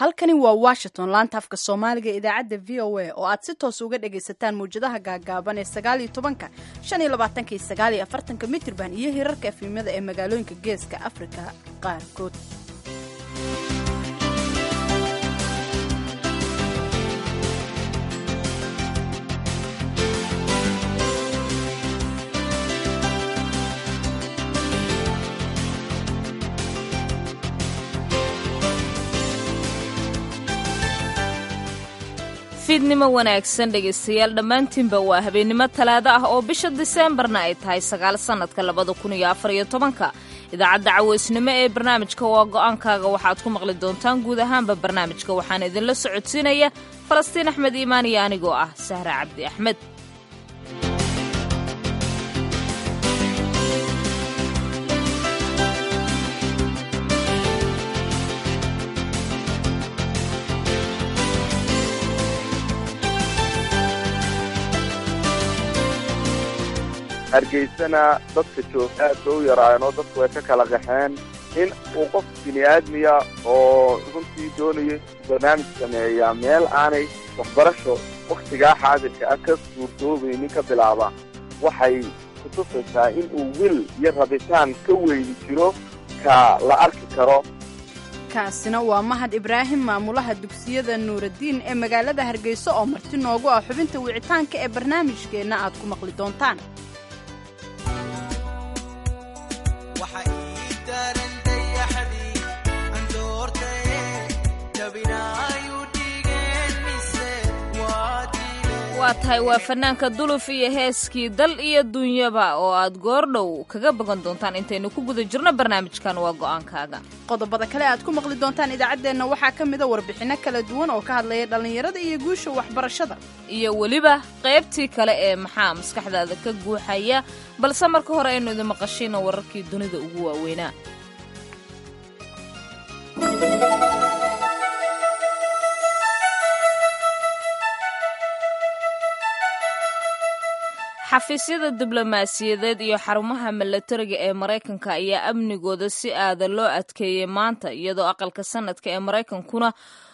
halkani waa washington laanta afka soomaaliga ee idaacadda v o a oo aad si toos uga dhagaysataan mawjadaha gaagaaban ee sagaaliyo tobanka shan iyo labaatanka iyo sagaaliyo afartanka mitirban iyo hirarka efimyada ee magaalooyinka geeska afrika qaarkood fiidnimo wanaagsan dhegaystayaal dhammaantiinba waa habeennimo talaado ah oo bisha diseembarna ay tahay sagaal sannadka labada kun iyo afar iyo tobanka idaacadda caweysnimo ee barnaamijka waa go'aankaaga waxaad ku maqli doontaan guud ahaanba barnaamijka waxaana idinla socodsiinaya falastiin axmed iimaan iyo anigoo ah sahra cabdi axmed hargeysana dadka joog aad ba u yaraayeen oo dadku way ka kala qaxeen in uu qof bini aadmiya oo runtii doonayo barnaamij sameeyaa meel aanay waxbarasho wakhtigaa xaadirka ah ka suurtoobaynin ka bilaaba waxay kutusaysaa in uu wil iyo rabitaan ka weyni jiro ka la arki karo kaasina waa mahad ibraahim maamulaha dugsiyada nuuraddiin ee magaalada hargeysa oo marti noogu ah xubinta wicitaanka ee barnaamijkeenna aad ku maqli doontaan waa tahay waa fanaanka duluf iyo heeskii dal iyo dunyaba oo aad goordhow kaga bogan doontaan intaynu ku guda jirno barnaamijkan waa go'aankaaga qodobada kale aad ku maqli doontaan idaacaddeenna waxaa ka mida warbixinno kala duwan oo ka hadlaya dhallinyarada iyo guusha waxbarashada iyo weliba qaybtii kale ee maxaa maskaxdaada ka guuxaya balse marka hore aynu idin maqashino wararkii dunida ugu waaweynaa xafiisyada diblomaasiyadeed iyo xarumaha milatariga ee maraykanka ayaa amnigooda si aada loo adkeeyey maanta iyadoo aqalka sanadka ee maraykankuna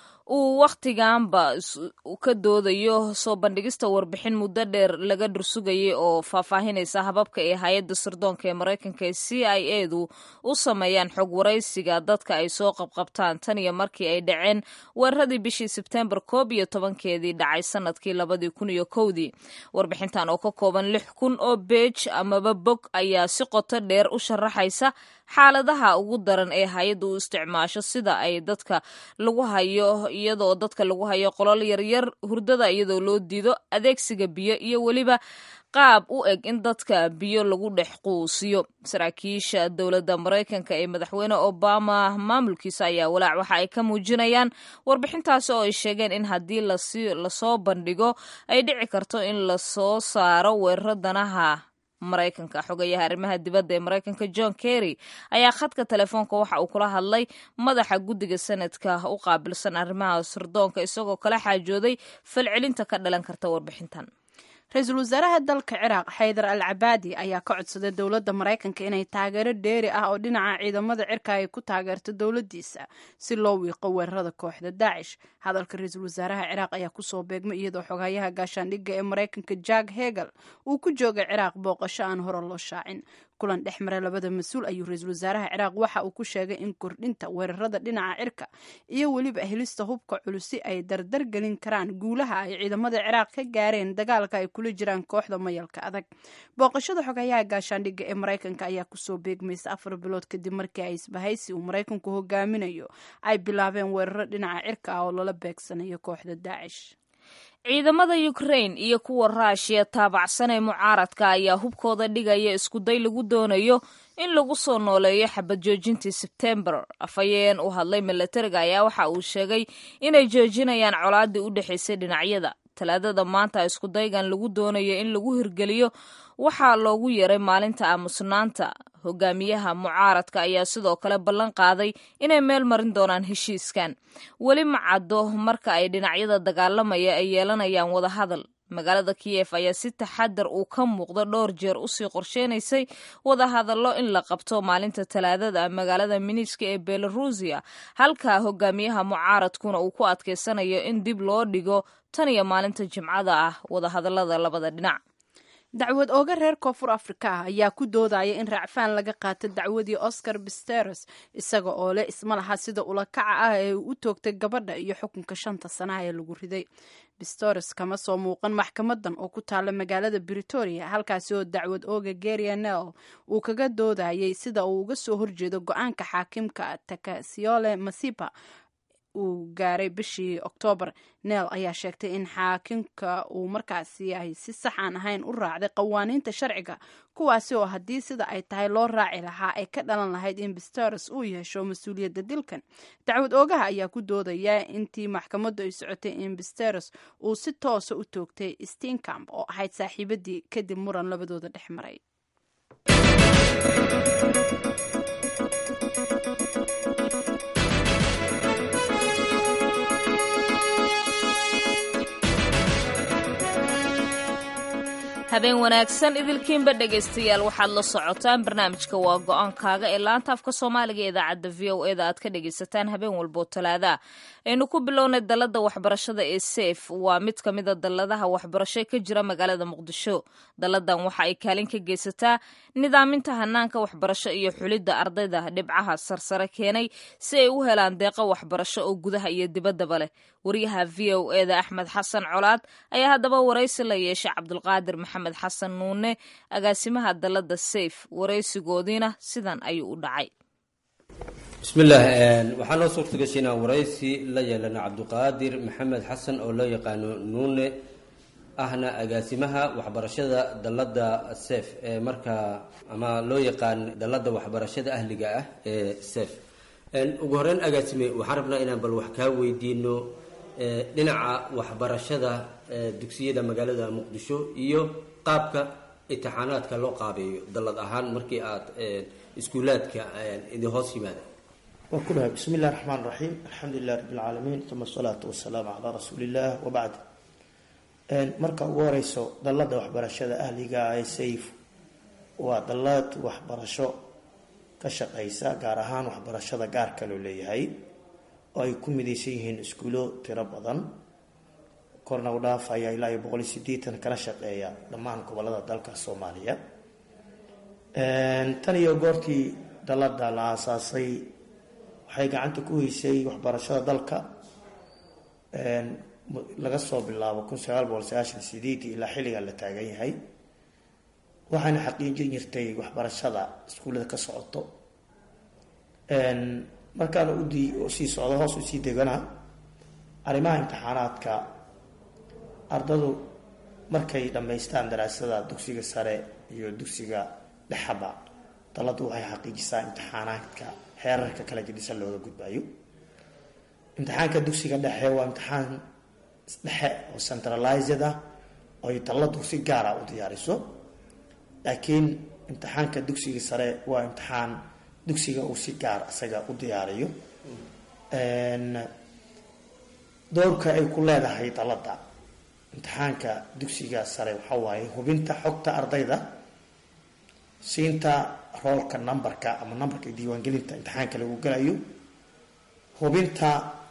uu wakhtiganba ka doodayo soo bandhigista warbixin muddo dheer laga dhursugayay oo faahfaahinaysa hababka ee hay-adda sirdoonka ee maraykanka ee c i edu u sameeyaan xog waraysiga dadka ay soo qabqabtaan tan iyo markii ay dhaceen weeraradii bishii sebtembar koob iyo tobankeedii dhacay sanadkii labadii kun iyo kowdii warbixintan oo ka kooban lix kun oo beej amaba bog ayaa si qoto dheer u sharaxaysa xaaladaha ugu daran ee hay-adda u isticmaasho sida ay dadka lagu hayo iyadoo dadka lagu hayo qolol yaryar hurdada iyadoo loo diido adeegsiga biyo iyo weliba qaab u eg in dadka biyo lagu dhex quusiyo saraakiisha dowladda maraykanka ee madaxweyne obama maamulkiisa ayaa walaac waxa ay ka muujinayaan warbixintaasi oo ay sheegeen in haddii lasoo bandhigo ay dhici karto in lasoo saaro weeraro danaha maraykanka xogayaha arrimaha dibadda ee maraykanka john kerry ayaa khadka telefoonka waxa uu kula hadlay madaxa guddiga sanadka u qaabilsan arrimaha sirdoonka isagoo kala xaajooday falcelinta ka dhalan karta warbixintan ra-iisul wasaaraha dalka ciraaq xaydar al cabaadi ayaa ka codsaday dowladda maraykanka inay taageero dheeri ah oo dhinaca ciidamada cirka ay ku taageerto dowladdiisa si loo wiiqo weerarada kooxda daacish hadalka ra-iisul wasaaraha ciraaq ayaa kusoo beegmay iyadoo xogayaha gaashaandhigga ee maraykanka jack hegel uu ku joogay ciraaq booqasho aan hore loo shaacin kulan dhex mara labada mas-uul ayuu ra-iisul wasaaraha ciraaq waxa uu ku sheegay in kordhinta weerarada dhinaca cirka iyo weliba helista hubka culusi ay dardar gelin karaan guulaha ay ciidamada ciraaq ka gaareen dagaalka ay kula jiraan kooxda mayalka adag booqashada xogayaha gaashaandhigga ee maraykanka ayaa kusoo beegmaysa afar bilood kadib markii ay isbahaysi uu maraykanku hogaaminayo ay bilaabeen weeraro dhinaca cirka ah oo lala beegsanayo kooxda daacish ciidamada ukrain iyo kuwa raashiya taabacsan ee mucaaradka ayaa hubkooda dhigaya iskuday lagu doonayo in lagu soo nooleeyo xabad joojintii sebtembar afhayeen u hadlay milatariga ayaa waxa uu sheegay inay joojinayaan colaadii u dhexaysay dhinacyada talaadada maanta iskudaygan lagu doonayo in lagu hirgeliyo waxaa loogu yeeray maalinta aamusnaanta hogaamiyaha mucaaradka ayaa sidoo kale ballan qaaday inay meel marin doonaan heshiiskan weli ma caddo marka ay dhinacyada dagaalamaya ay yeelanayaan wadahadal magaalada kiyef ayaa si taxadar uu ka muuqda dhowr jeer usii qorsheynaysay wadahadallo in la qabto maalinta talaadada magaalada miniska ee belarusiya halka hogaamiyaha mucaaradkuna uu ku adkeysanayo in dib loo dhigo tan iyo maalinta jimcada ah wadahadallada labada dhinac dacwad ooga reer koonfur afrika ah ayaa ku doodaya in raacfaan laga qaato dacwadii oscar bisteros isaga oo leh isma laha sida ulakaca ah ee uu u toogtay gabadha iyo xukunka shanta sanaha ee lagu riday bisteros kama soo muuqan maxkamadan oo ku taala magaalada britoria halkaasi oo dacwad ooga gerianel uu kaga doodayay sida uu uga soo horjeedo go-aanka xaakimka takasiole masiba uu gaaray bishii oktoobar neel ayaa sheegtay in xaakimka uu markaasi ay si sax aan ahayn u raacday qawaaniinta sharciga kuwaasi oo haddii sida ay tahay loo raaci lahaa ay ka dhalan lahayd in bisteros uu yeesho mas-uuliyadda dilkan dacwad oogaha ayaa ku doodaya intii maxkamaddu ay socotay in bisteros uu si toosa u toogtay steenkamp oo ahayd saaxiibadii kadib muran labadooda dhex maray habeen wanaagsan idilkiinba dhegaystayaal waxaad la socotaan barnaamijka waa go-aankaaga ee laanta afka soomaaliga ee idaacadda v o eda aad ka dhegaysataan habeen walboo talaada aynu ku bilownay dalladda waxbarashada ee seef waa mid ka mida dalladaha waxbarasho ka jira magaalada muqdisho dalladan waxa ay kaalin ka geysataa nidaaminta hanaanka waxbarasho iyo xulidda ardayda dhibcaha sarsare keenay si ay u helaan deeqo waxbarasho oo gudaha iyo dibaddaba leh wariyaha v o eda axmed xasan colaad ayaa haddaba waraysi la yeeshay cabdulqaadir maxamed xasan nuune agaasimaha dalladda sayf waraysigoodiina sidan ayuu u dhacay bismillaah waxaa noo suurta gashay inaan waraysi la yeelano cabdiqaadir maxamed xasan oo loo yaqaano nuune ahna agaasimaha waxbarashada dalladda sef ee markaa ama loo yaqaan dalladda waxbarashada ahliga ah ee sef ugu horeyn agaasime waxaan rabnaa inaan bal wax kaa weydiino dhinaca waxbarashada dugsiyada magaalada muqdisho iyo qaabka imtixaanaadka loo qaabeeyo dallad ahaan markii aad iskuulaadka idin hoos yimaada waa ku dhahay bismi illahi raxmaan raxiim alxamdu lilah rabbi lcaalamiin uma asalaatu wasalaamu calaa rasuuli illah wabacd marka ugu horeyso dalladda waxbarashada ahliga ee sayf waa dallad waxbarasho ka shaqeysa gaar ahaan waxbarashada gaarka loo leeyahay oo ay ku midaysan yihiin iskuulo tiro badan korna u dhaafaya ilaa iyo boqol iyo sideetan kala shaqeeya dhammaan gobolada dalka soomaaliya tan iyo goortii dalladda la aasaasay waxay gacanta ku heysay waxbarashada dalka laga soo bilaabo kun sagaal boqol sagaashan sideedii ilaa xilligaa la taagan yahay waxaana xaqiijin jirtay waxbarashada iskuullada ka socoto markaana usii socdo hoos usii degana arrimaha imtixaanaadka ardadu markay dhammaystaan daraasada dugsiga sare iyo dugsiga dhexaba daladu waxay xaqiijisaa imtixaanaadka xeerarka kala jedisan looga gudbayo imtixaanka dugsiga dhexe waa imtixaan dhexe oo centralized ah oo ay daladu si gaara u diyaariso laakiin imtixaanka dugsiga sare waa imtixaan dugsiga uu si gaar isaga u diyaariyo doorka ay ku leedahay dalada imtixaanka dugsiga sare waxaa waaye hubinta xogta ardayda siinta roolka numberka ama numberka diiwaangelinta imtixaanka lagu gelayo hubinta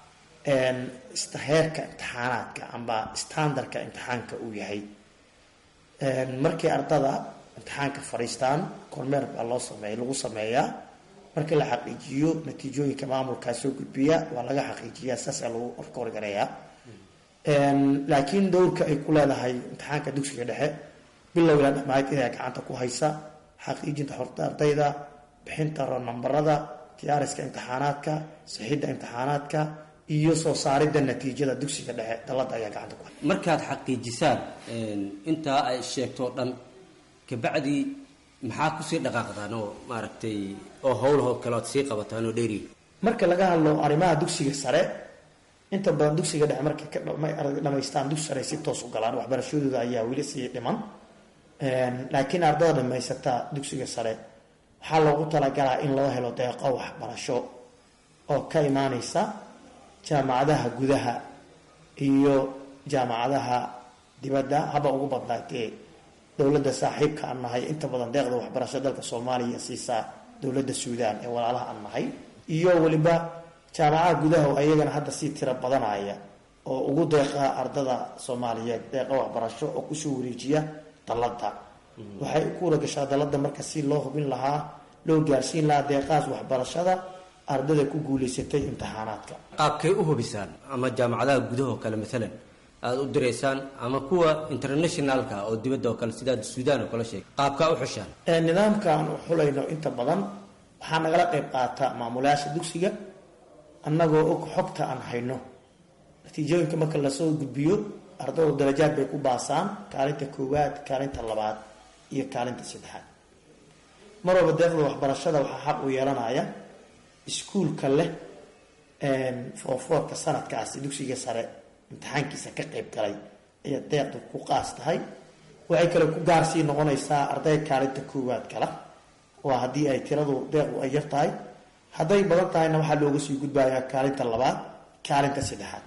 heerka imtixaanaadka amba standardka imtixaanka uu yahay markii ardada imtixaanka fadhiistaan kormeer baa loo sameey lagu sameeyaa markii la xaqiijiyo natiijooyinka maamulkaa soo gudbiya waa laga xaqiijiyaa saasaa lagu orkorgareeyaa laakiin dowrka ay ku leedahay imtixaanka dugsiga dhexe bilowla dhamayd inay gacanta ku haysa xaqiijinta xorta ardayda bixinta nambarada diyaariska imtixaanaadka sixidda imtixaanaadka iyo soo saaridda natiijada dugsiga dhexe dalada ayaa gacanta ku haysa markaad xaqiijisaan intaa ay sheegto o dhan kabacdi maxaa kusii dhaqaaqdaan oo maaragtay oo howlahoo kale oad sii qabataan oo dheeri marka laga hadlo arrimaha dugsiga sare inta badan dugsiga dhexe markay ka dhamaystaan dugsi sare si toos u galaan waxbarashadooda ayaa weli sii dhiman laakiin ardada dhamaysata dugsiga sare waxaa loogu talagalaa in loo helo deeqo waxbarasho oo ka imaaneysa jaamacadaha gudaha iyo jaamacadaha dibadda haba ugu badnaatee dowladda saaxiibka aan nahay inta badan deeqda waxbarasho dalka soomaaliya siisaa dowladda suudaan ee walaalaha aan nahay iyo weliba jaamacadaha gudaha oo ayagana hadda sii tiro badanaya oo ugu deeqa ardada soomaaliyeed deeqa waxbarasho oo kusoo wareejiya dalada waxay ku waragashaa dalada marka si loo hubin lahaa loo gaarsiin lahaa deeqahaas waxbarashada ardada ku guuleysatay imtixaanaadka qaabkay u hubisaan ama jaamacadaha gudaha oo kale maalan aada u diraysaan ama kuwa internationalka oo dibadda oo kale sidaa suudaan oo kale sheegay qaabkaa u xushaan nidaamka aan u xulayno inta badan waxaa nagala qayb qaata maamulayaasha dugsiga annagoo og xogta aan hayno natiijooyinka marka lasoo gudbiyo ardadu darajaad bay ku baasaan kaalinta koowaad kaalinta labaad iyo kaalinta saddexaad mar walba deeqda waxbarashada waxaa xaq u yeelanaya iskuulka leh foofoorka sanadkaasi dugsiga sare imtixaankiisa ka qayb galay ayaa deeqda ku qaas tahay waxay kale ku gaarsii noqonaysaa arday kaalinta koowaad kala waa haddii ay tiradu deeqdu ay yar tahay hadday badan tahayna waxaa looga sii gudbayaa kaalinta labaad kaalinta saddexaad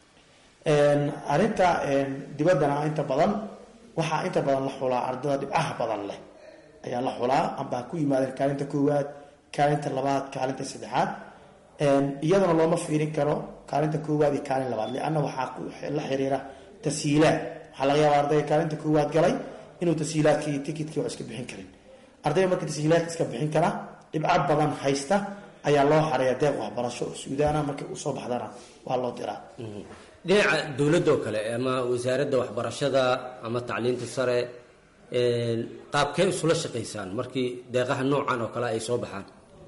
arrinta dibaddana inta badan waxaa inta badan la xulaa ardada dhibcaha badan leh ayaa la xulaa amba ku yimaadeen kaalinta koowaad kaalinta labaad kaalinta saddexaad iyadana looma fiirin karo kaalinta koowaad iyo kaalin labaad lianna waxaa la xiriira tashiilaad waxaa laga yaaba ardayga kaalinta koowaad galay inuu tashiilaadkii iyo tikidkii wax iska bixin karin ardayga marka tashiilaadka iska bixin kara dhibco badan haysta ayaa loo xareeya deeq waxbarasho oo suudaana markay usoo baxdana waa loo diraa dhinaca dowladda oo kale ama wasaaradda waxbarashada ama tacliinta sare qaabkee isula shaqaysaan markii deeqaha noocan oo kale ay soo baxaan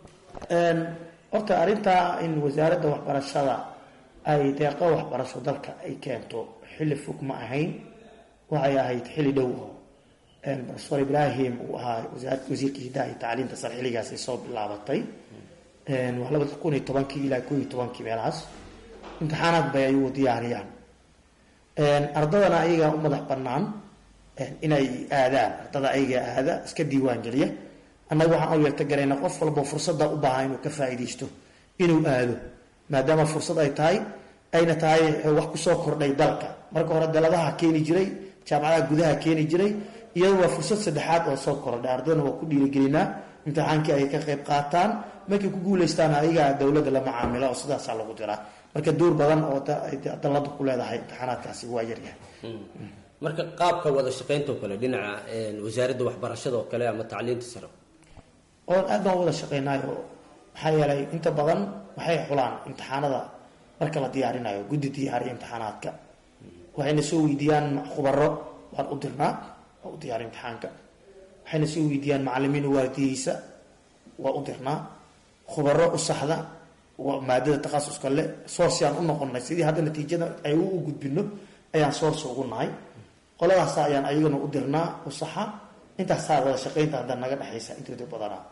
horta arrintaa in wasaaradda waxbarashada ay deeqo waxbarasho dalka ay keento xilli fog ma ahayn waxay ahayd xilli dhow oo profesor ibrahim uu ahaa wasiirka hidaha iyo tacliinta sare xilligaasay soo bilaabatay waa labada kun iyo tobankii ilaa koo iyo tobankii meelahaas imtixaanaad bay ayagu diyaariyaan ardadana ayagaa u madax banaan inay aadaan ardada ayagaa aada iska diiwaan geliya annaga waxaan u yeerta garayna qof walba fursadda u baahan inuu ka faa'iidaysto inuu aado maadaama fursad ay tahay ayna tahay wax kusoo kordhay dalka marka hore daladaha keeni jiray jaamacadaha gudaha keeni jiray iyada waa fursad saddexaad oo soo kordhay ardadana waa ku dhiirigelinaa imtixaankii ay ka qayb qaataan markay ku guuleystaan ayagaa dowladda la macaamilo oo sidaasaa lagu diraa marka duur badan oo dalada ku leedahay imtixaanaadkaasi waa yaryahay marka qaabka wada shaqaynta oo kale dhinaca wasaaradda waxbarashada oo kale ama tacliinta sare oo aad baan wada shaqeynayo maxaa yeelay inta badan waxay xulaan imtixaanada marka la diyaarinayo guddi diyaariya imtixaanaadka waxayna soo weydiiyaan khubaro waan u dirnaa waa u diyaariya imtixaanka waxayna soo weydiiyaan macalimiin waardiyeysa waa u dirnaa khubaro u saxda maadada takhasuska le source aan u noqonay sidii hadda natiijada ay u gudbino ayaan source ugu nahay qoladaasa ayaan ayagana u dirnaa u saxa intaasaa wada shaqaynta hadda naga dhexaysa intooda badanaa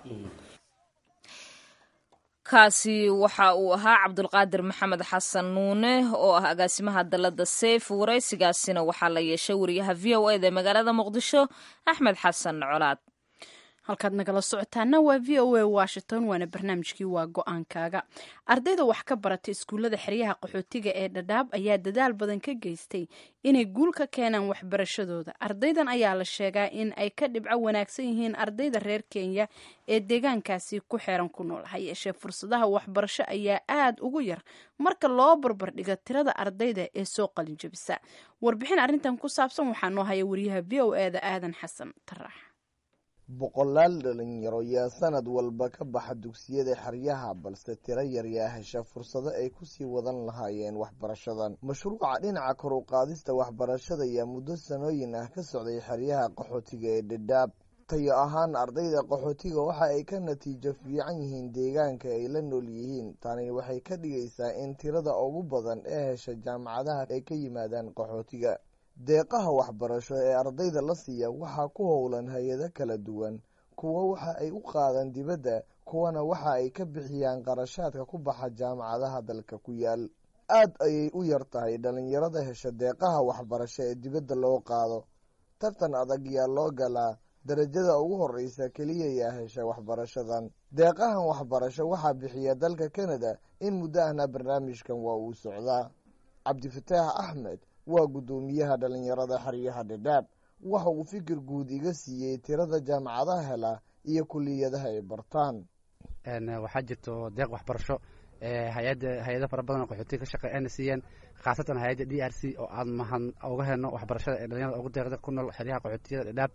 kaasi waxa uu ahaa cabdulqaadir maxamed xasan nuune oo ah agaasimaha dalada seyf waraysigaasina waxaa la yeeshay wariyaha v o eda magaalada muqdisho axmed xasan colaad halkaad nagala socotaana waa v o a washington waana barnaamijkii waa go-aankaaga ardayda wax ka barata iskuullada xeryaha qaxootiga ee dhadhaab ayaa dadaal badan ka geystay inay guul ka keenaan waxbarashadooda ardaydan ayaa la sheegaa in ay ka dhibco wanaagsan yihiin ardayda reer kenya ee deegaankaasi ku xeeran ku nool ha yeeshee fursadaha waxbarasho ayaa aada ugu yar marka loo barbardhigo tirada ardayda ee soo qalinjabisa warbixin arrintan ku saabsan waxaa noo haya wariyaha v o eda aadan xasan tarax boqolaal dhalinyaro yaa sanad walba ka baxa dugsiyada xeryaha balse tiro yar yaa hesha fursado ay kusii wadan lahaayeen waxbarashadan mashruuca dhinaca kor u qaadista waxbarashada yaa muddo sanooyin ah ka socday xeryaha qaxootiga ee dhadhaab tayo ahaan ardayda qaxootiga waxa ay ka natiijo fiican yihiin deegaanka ay la nool yihiin tani waxay ka dhigaysaa in tirada ugu badan ee hesha jaamacadaha ay ka yimaadaan qaxootiga deeqaha waxbarasho ee ardayda la siiya waxaa ku howlan hay-ado kala duwan kuwo waxa ay u qaadaan dibadda kuwana waxa ay ka bixiyaan qarashaadka ku baxa jaamacadaha dalka ku yaal aad ayay u yar tahay dhalinyarada hesha deeqaha waxbarasho ee dibadda loo qaado tartan adag yaa loo galaa darajada ugu horeysa keliya yaa hesha waxbarashadan deeqahan waxbarasho waxaa bixiya dalka canada in muddo ahna barnaamijkan waa uu socdaa cabdifataax axmed waa guddoomiyaha dhalinyarada xeryaha dhadhaab waxa uu fikir guud iga siiyey tirada jaamacadaha hela iyo kuliyadaha ay bartaan waxaa jirto deeq waxbarasho hay-ada hay-ado fara badan oo qaxootiga ka shaqeey ayna siiyeen khaasatan hay-adda d r c oo aan mahad uga helno waxbarashada ee dhalinyarada ugu deeqda ku nool xeryaha qaxootiyada dhadhaab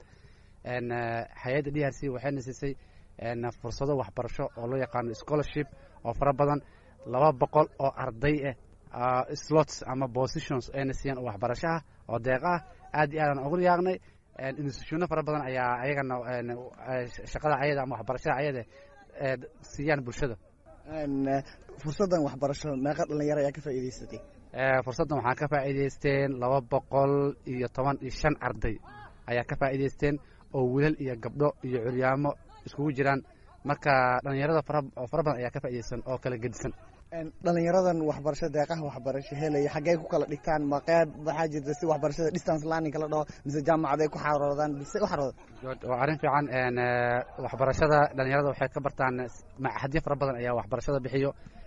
hay-adda d r c waxayna siisay fursado waxbarasho oo loo yaqaano scholarship oo fara badan laba boqol oo arday ah slots ama positions ayna siiyeen oo waxbarasho ah oo deeq ah aad iyo aadaan ugu yaaqnay institutiono fara badan ayaa ayagana shaqada ayada ama waxbarashada ayada siiyaan bulshada fursaddan waxbarasho meeqa dhalinyaro ayaa ka faa'iidaysatay fursaddan waxaa ka faa'iidaysteen laba boqol iyo toban iyo shan arday ayaa ka faa'iidaysteen oo wilal iyo gabdho iyo curyaamo iskugu jiraan marka dhalinyarada fara fara badan ayaa ka faa'iidaysan oo kala gedisan dhalinyaradan waxbarasho deeqaha waxbarasho helaya xaggey ku kala dhigtaan ma qeyb waxaa jirta si waxbarashada distance learning la dhaho mise jaamacaday ku xaroodaan mise u xarooda waa arrin fiican waxbarashada dhalinyarada waxay ka bartaan maxadyo fara badan ayaa waxbarashada bixiyo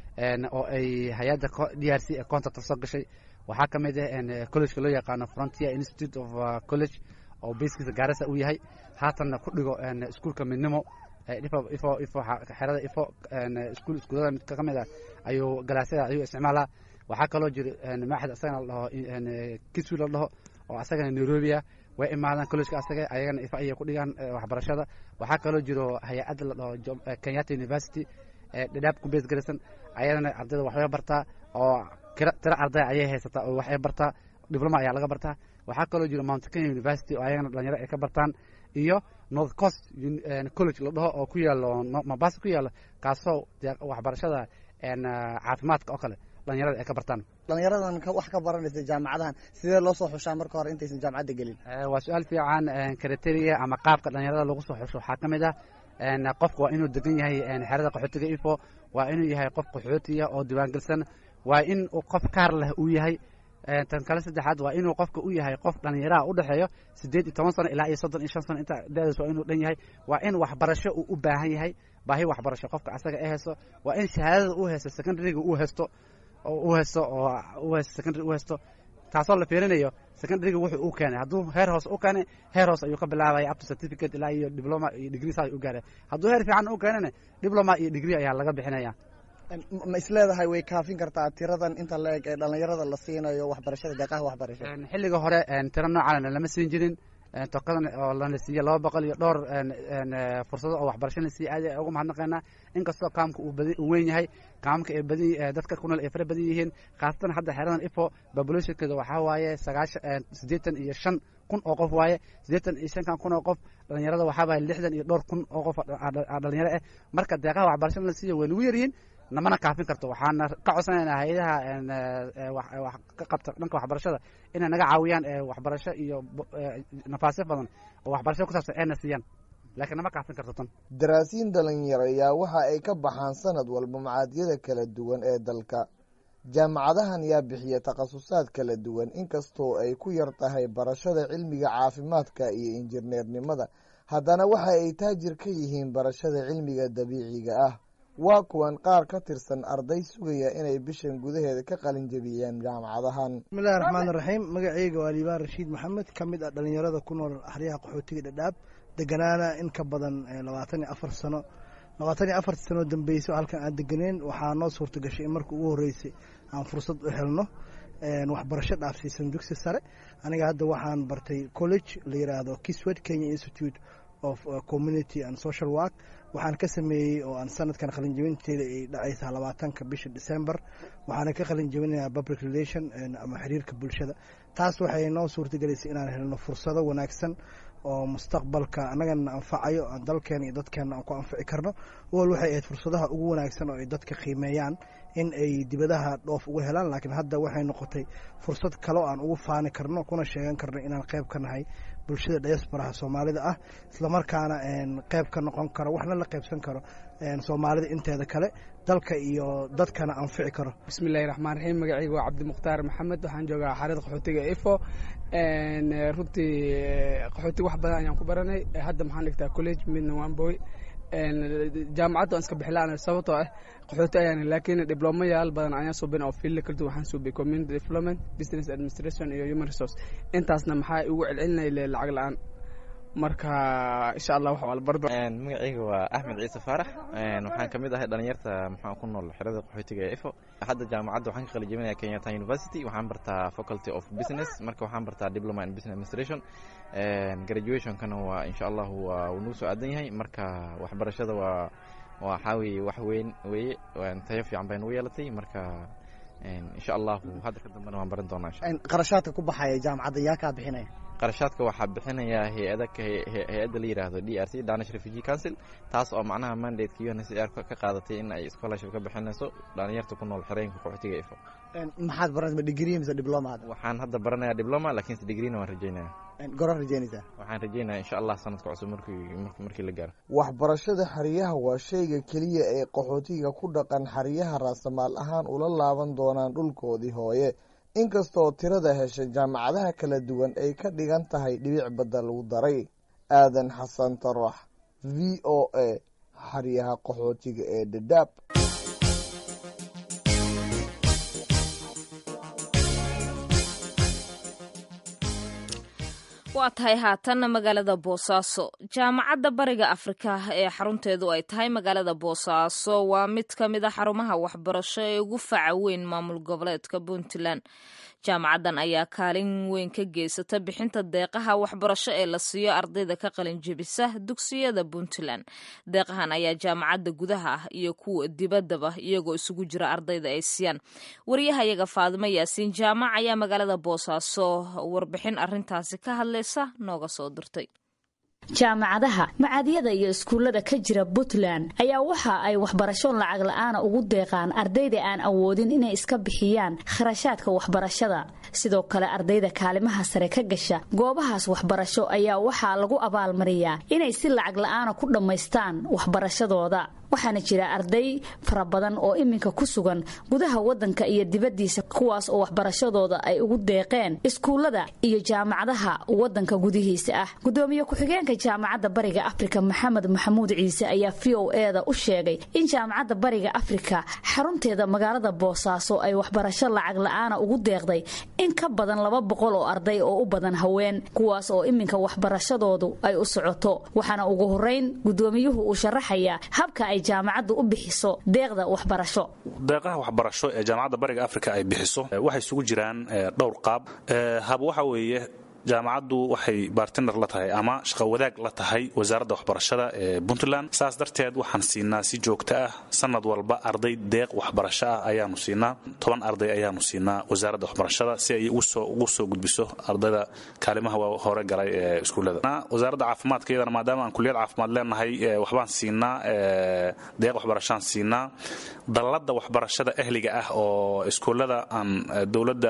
oo ay hay-adda d r c ee contract soo gashay waxaa ka mid ah collegeka loo yaqaano frontier institute of college oo baskiisa gaarasa uu yahay haatanna ku dhigo iskuolka midnimo ifo ifo ifo xerada ifo iskuul iskuulada mid ka mid ah ayuu galaasyada ayuu isticmaalaa waxaa kaloo jira maaxad asagana la dhaho kiswi la dhaho oo asagana nairobia way imaadaan collegeka asaga ayagana ifa ayay ku dhigaan waxbarashada waxaa kaloo jiro hay-adda la dhaho kenyatta university dhadhaab ku bees garaysan ayadana ardayda waxbay bartaa oo tiro arday ayay haysataa oo waxay bartaa dibloma ayaa laga bartaa waxaa kaloo jiro mount kenya university oo ayagana dhalinyaro ay ka bartaan iyo north coast college la dhaho oo ku yaalo mabasa ku yaalo kaasoo waxbarashada caafimaadka oo kale dhalinyarada ay ka bartaan dhalinyaradan wax ka baranaysa jaamacadahan sidee loo soo xushaa marka hore intaysan jaamacadda gelin waa su-aal fiican kriteria ama qaabka dhalinyarada lagu soo xusho waxaa ka mid ah qofka waa inuu degan yahay xerada qaxootiga ifo waa inuu yahay qof qaxootiya oo diiwaangelsan waa in qof kaar leh uu yahay tan kale saddexaad waa inuu qofka u yahay qof dhalinyaraha u dhexeeyo siddeed iyo toban sano ilaa iyo soddon iyo shan sano inta da'daas waa inuu dhan yahay waa in waxbarasho uu u baahan yahay baahi waxbarasho qofka asaga ee haysto waa in shahaadada uu haysto secondaryga uu haysto oo u haysto oo u haysto secondary u haysto taasoo la fiirinayo secondaryga wuxuu u keenay hadduu heer hoose u keenay heer hoose ayuu ka bilaabaya up to certificate ilaa iyo diploma iyo degree saa u gaaray hadduu heer fiican u keenana diploma iyo degree ayaa laga bixinaya ma isleedahay way kaafin kartaa tiradan inta la eg ee dhalinyarada la siinayo waxbarashada deeqaha waxbarasho xilliga hore tiro noocaana lama siin jirin tokadan oo lana siiye laba boqol iyo dhowr fursado oo waxbarasho la siiye aad ugu mahadnaqaynaa inkastoo kaamka uu badi uu weyn yahay kaamka ay badi dadka ku nool ay fara badan yihiin khaasatan hadda xeradan ifo populationkeeda waxaa waaye sagaashan siddeetan iyo shan kun oo qof waaye siddeetan iyo shankan kun oo qof dhalinyarada waxaa waaye lixdan iyo dhowr kun oo qof dhalinyaro ah marka deeqaha waxbarashada la siiye way nagu yaryihiin namana kaafin karto waxaana ka codsanaynaa hay-adaha wax ka qabta dhanka waxbarashada inay naga caawiyaan waxbarasho iyo nafaasyo badan oo waxbarasho ku saabsan ayna siiyaan laakiin nama kaafin karto tan daraasiin dhalinyaro ayaa waxa ay ka baxaan sanad walba macaadiyada kala duwan ee dalka jaamacadahan yaa bixiya takhasusaad kala duwan inkastoo ay ku yar tahay barashada cilmiga caafimaadka iyo injineernimada haddana waxa ay taajir ka yihiin barashada cilmiga dabiiciga ah waa kuwan qaar ka tirsan arday sugaya inay bishan gudaheeda ka qalin jebiyeen jaamacadahan bismillahi raxmaan raxiim magaceyga waa liibaan rashiid maxamed ka mid ah dhalinyarada ku nool axryaha qaxootiga dhadhaab deganaana in ka badan labaatan iyo afar sano labaatan iyo afar sano dambeyso halkan aan deganeen waxaa noo suurta gashay in marka ugu horreysay aan fursad u helno waxbarasho dhaafsiisan dugsi sare aniga hadda waxaan bartay college la yiraahdo kiswed kenya institute of community and social work waxaan ka sameeyey oo aan sanadkan qalinjabinteeda ay dhacaysaa labaatanka bisha december waxaana ka qalinjabinayaa public relation ama xiriirka bulshada taas waxay noo suurtagelaysay inaan helno fursado wanaagsan oo mustaqbalka annagana anfacayo dalkeena iyo dadkeena aan ku anfici karno wal waxay ahayd fursadaha ugu wanaagsan oo ay dadka qiimeeyaan in ay dibadaha dhoof uga helaan laakiin hadda waxay noqotay fursad kaleo aan ugu faani karno kuna sheegan karno inaan qayb ka nahay bulshada diasporaha soomaalida ah islamarkaana qayb ka noqon karo waxna la qaybsan karo soomaalida inteeda kale dalka iyo dadkana anfici karo bismillahi raxmaan raxiim magacayga waa cabdimukhtaar maxamed waxaan joogaa xaarada qaxootiga ifo runtii qaxootiga wax badan ayaan ku baranay hadda maxaan dhigtaa college midna waan boy jaamacadda waan iska bixilaan sababtoo ah qaxooti ayaan laakiin diblomayaal badan ayaan subin oo fiilda kala duwan waxaan subiyay community development business administration iyo human resource intaasna maxaa igu celcelinaya lacag la-aan marka insha allah wax waa la bardo magacayga waa axmed ciise faarax waxaan ka mid ahay dhalinyarta maxaa ku nool xerada qaxootiga ee ifo hadda jaamacadda waxaan ka qali jebinaya kenyatta university waxaan bartaa faculty of business marka waxaan bartaa diploma in business administration graduationkana waa insha allah waa uu nagu soo aadan yahay marka waxbarashada waa waxaa weeye wax weyn weeye tayo fiican bay nagu yeelatay marka insha allahu hadda ka dambena waan baran doonaa qarashaadka ku baxaya jaamacadda yaa kaa bixinaya qarashaadka waxaa bixinaya hay-ada hay-adda la yidhaahdo d r c danish refugee council taas oo macnaha mandate-ka UNHCR ka qaadatay in ay scholarship ka bixinayso dhalinyarta ku nool xereenka qaxootiga ifo maxaad baranaysa degree mise diploma hadda waxaan hadda baranayaa diploma laakiinse degreena waan rajeynaya goran rajeynaysaa waxaan rajeynaya insha allah sanadka cusub markii markii la gaaro waxbarashada xeryaha waa shayga keliya ee qaxootiga ku dhaqan xeryaha raasamaal ahaan ula laaban doonaan dhulkoodii hooye inkastoo tirada heshay jaamacadaha kala duwan ay ka dhigan tahay dhibic badda lagu daray aadan xasan tarax v o a xeryaha qaxootiga ee dhadhaab waa tahay haatanna magaalada boosaaso jaamacadda bariga afrika ee xarunteedu ay tahay magaalada boosaaso waa mid ka mid a xarumaha waxbarasho ee ugu faca weyn maamul goboleedka puntland jaamacaddan ayaa kaalin weyn ka geysata bixinta deeqaha waxbarasho ee la siiyo ardayda ka qalin jebisa dugsiyada puntland deeqahan ayaa jaamacadda gudaha ah iyo kuwa dibaddaba iyagoo isugu jira ardayda ay siiyaan wariyahayaga faadimo yaasiin jaamac ayaa magaalada boosaaso warbixin arintaasi ka hadlaysa nooga soo dirtay jaamacadaha macadyada iyo iskuullada ka jira puntland ayaa waxa ay waxbarasho lacag la-aana ugu deeqaan ardayda aan awoodin inay iska bixiyaan kharashaadka waxbarashada sidoo kale ardayda kaalimaha sare ka gasha goobahaas waxbarasho ayaa waxaa lagu abaalmariyaa inay si lacag la-aana ku dhammaystaan waxbarashadooda waxaana jira arday fara badan oo iminka ku sugan gudaha wadanka iyo dibaddiisa kuwaas oo waxbarashadooda ay ugu deeqeen iskuullada iyo jaamacadaha wadanka gudihiisa ah gudoomiye ku-xigeenka jaamacadda bariga afrika maxamed maxamuud ciise ayaa v o eda u sheegay in jaamacadda bariga afrika xarunteeda magaalada boosaaso ay waxbarasho lacag la-aana ugu deeqday in ka badan laba boqol oo arday oo u badan haween kuwaas oo iminka waxbarashadoodu ay u socoto waxaana ugu horeyn gudoomiyuhu uu sharaxayaa habka ay jaamacaddu u bixiso deeqda waxbarasho deeqaha waxbarasho ee jaamacadda bariga afrika ay bixiso waxay isugu jiraan dhowr qaab hab waxa weeye jaamacaddu waxay bartiner la tahay ama shaqo wadaag la tahay wasaaradda waxbarashada ee puntland saas darteed waxaan siinaa si joogto ah sanad walba arday deeq waxbarasho ah ayaanu siinaa toban arday ayaanu siinaa wasaaradda waxbarashada si ay ugu soo gudbiso ardayda kaalimaha hore galay ee iskuullada wasaaradda caafimaadka iyadana maadaama aan kuliyad caafimaad leenahay waxbaan siinaa deeq waxbarashaan siinaa dalladda waxbarashada ahliga ah oo iskuullada aan dowladda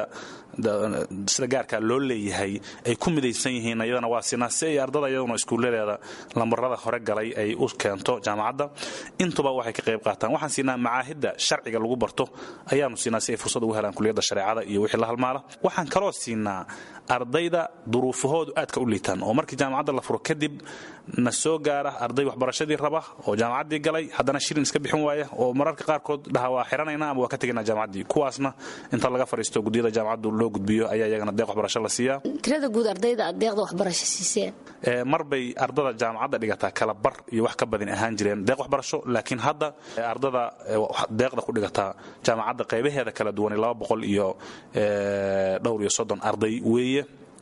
sida gaarka loo leeyahay ay ku midaysan yihiin iyadana waa siinaa si ay ardada iyaduna iskuulladeeda lambarada hore galay ay u keento jaamacadda intuba waxay ka qayb qaataan waxaan siinaa macaahidda sharciga lagu barto ayaanu siinaa si ay fursad ugu helaan kuliyadda shareecada iyo wixii la halmaala waxaan kaloo siinaa ardayda duruufahoodu aadka u liitaan oo markii jaamacadda la furo kadib na soo gaara arday waxbarashadii raba oo jaamacaddii galay haddana shirin iska bixin waaya oo mararka qaarkood dhaha waa xiranayna ama waa ka tegaynaa jaamacaddii kuwaasna inta laga fadhiisto guddiyada jaamacaddu loo gudbiyo ayaa iyagana deeq waxbarasho la siiyaa tirada guud ardayda aad deeqda waxbarasho siiseen mar bay ardada jaamacadda dhigataa kala bar iyo wax ka badin ahaan jireen deeq waxbarasho laakiin hadda ardada deeqda ku dhigataa jaamacadda qaybaheeda kala duwan laba boqol iyo dhowr iyo soddon arday weeye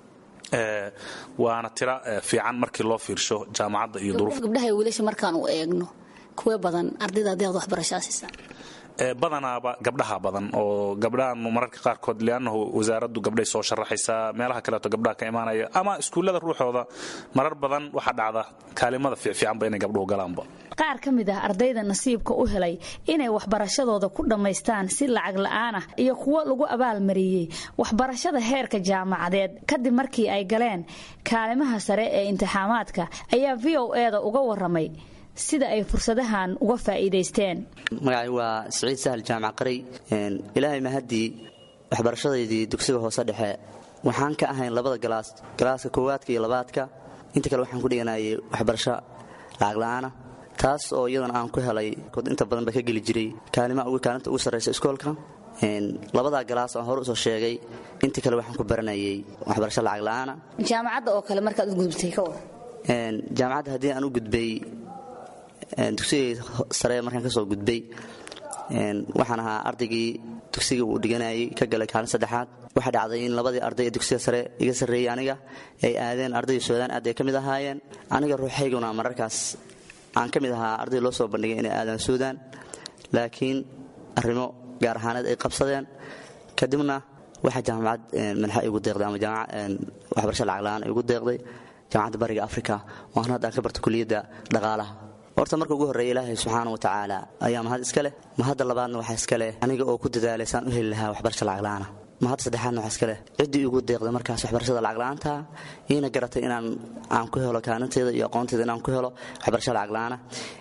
waana tira fiican markii loo fiirsho jaamacadda iyo duruuf gabdhaha wiilasha markaan u eegno kuwe badan ardayda deeqda waxbarashaa siisaan badanaaba gabdhaha badan oo gabdhahan mararka qaarkood liannahu wasaaraddu gabdhay soo sharaxaysaa meelaha kaleeto gabdhaha ka imaanaya ama iskuullada ruuxooda marar badan waxaa dhacda kaalimada fiicfiicanba inay gabdhuhu galaanba qaar ka mid ah ardayda nasiibka u helay inay waxbarashadooda ku dhammaystaan si lacag la'aan ah iyo kuwo lagu abaalmariyey waxbarashada heerka jaamacadeed kadib markii ay galeen kaalimaha sare ee imtixaamaadka ayaa v o eda uga waramay sida ay fursadahan uga faa'iidaysteen magacay waa siciid sahal jaamac qaray ilaahay mahaddii waxbarashadaydii dugsiga hoose dhexe waxaan ka ahayn labada galaas galaaska koowaadka iyo labaadka inta kale waxaan ku dhiganayay waxbarasho lacag la'aana taas oo iyadana aan ku helay inta badan ba ka geli jiray kaalinta ugu sarraysa iskoolka labadaa galaas aan hore usoo sheegay intii kale waxaan ku baranayay waxbarasho lacag la'aana jaamacadda oo kale markaad u gudubtay ka war jaamacadda haddii aan u gudbay dugsigay sare markaan ka soo gudbay waxaan ahaa ardaygii dugsiga uu dhiganayay ka galay kaalin saddexaad waxaa dhacday in labadii arday ee dugsiga sare iga sarreeyey aniga ay aadeen ardaydii suudaan aad ay ka mid ahaayeen aniga ruuxayguna mararkaas aan ka mid ahaa arday loo soo bandhigay inay aadaan suudaan laakiin arrimo gaar ahaaneed ay qabsadeen kadibna waxaa jaamacad madaxa igu deeqday ama waxbarasho lacag la'aan igu deeqday jaamacadda bariga afrika oo aan hadda aan ka barta kuliyadda dhaqaalaha horta marka ugu horreeya ilaahay subxaana wa tacaala ayaa mahad iska leh mahadda labaadna waxaa iska leh aniga oo ku dadaalay saan u heli lahaa waxbarasho lacag la'aana mahadda saddexaadna waxaa iska leh ciddii igu deeqday markaas waxbarashada lacag la'aanta iina garatay inaan aan ku helo kaalinteeda iyo aqoonteeda inaan ku helo waxbarasho lacag la'aana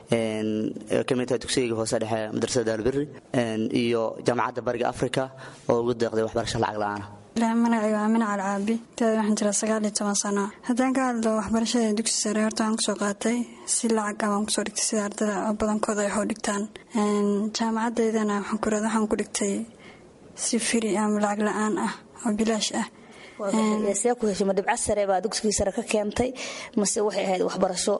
ka mid tahay dugsigayga hoose dhexe madrasada daalbirri iyo jaamacadda bariga afrika oo ugu deeqday waxbarasho lacag la'aana magacayga waa amin calcaabi teeda waxaan jiraa sagaal iyo toban sano haddaan ka hadlo waxbarashada dugsi sare horta waan kusoo qaatay si lacag ah waan kusoo dhigtay sida ardada badankooda ay hoo dhigtaan jaamacadaydana waxaan ku waxaan ku dhigtay si firi ama lacag la-aan ah oo bilaash ah see ku heshay ma dhibco sare baa dugsigii sare ka keentay mase waxay ahayd waxbarasho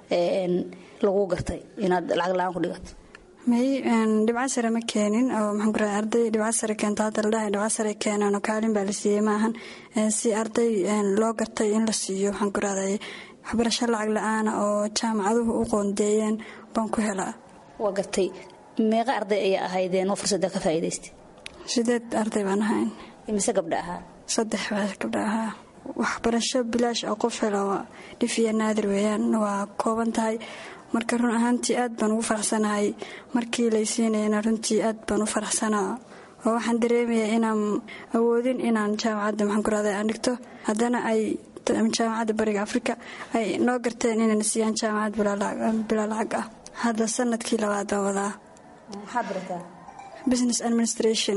lagu gartay inaad lacag la-aan ku dhigato may dhibco sare ma keenin oo maxaan ku rahay arday dhibco sare keento hadda la dhahay dhibco sare keeneen oo kaalin baa la siiyey maahan si arday loo gartay in la siiyo waxaan ku rahday waxbarasho lacag la-aana oo jaamacaduhu u qoondeeyeen baan ku helaa waa gartay meeqa arday ayaa ahaydeen oo fursadda ka faa'iidaystay sideed arday baan ahayn imise gabdha ahaa saddex baa gabdha ahaa waxbarasho bilaash oo qof helo dhif iyo naadir weeyaan waa kooban tahay marka run ahaantii aad baan ugu faraxsanahay markii laysiinayana runtii aad baan u faraxsanaa oo waxaan dareemayaa inaan awoodin inaan jaamacadda maxaan ku rahday aan dhigto haddana ay jaamacadda bariga afrika ay noo garteen inayna siiyaan jaamacad bilaa lacag ah hadda sanadkii labaad baan wadaa maxaad barataa business administration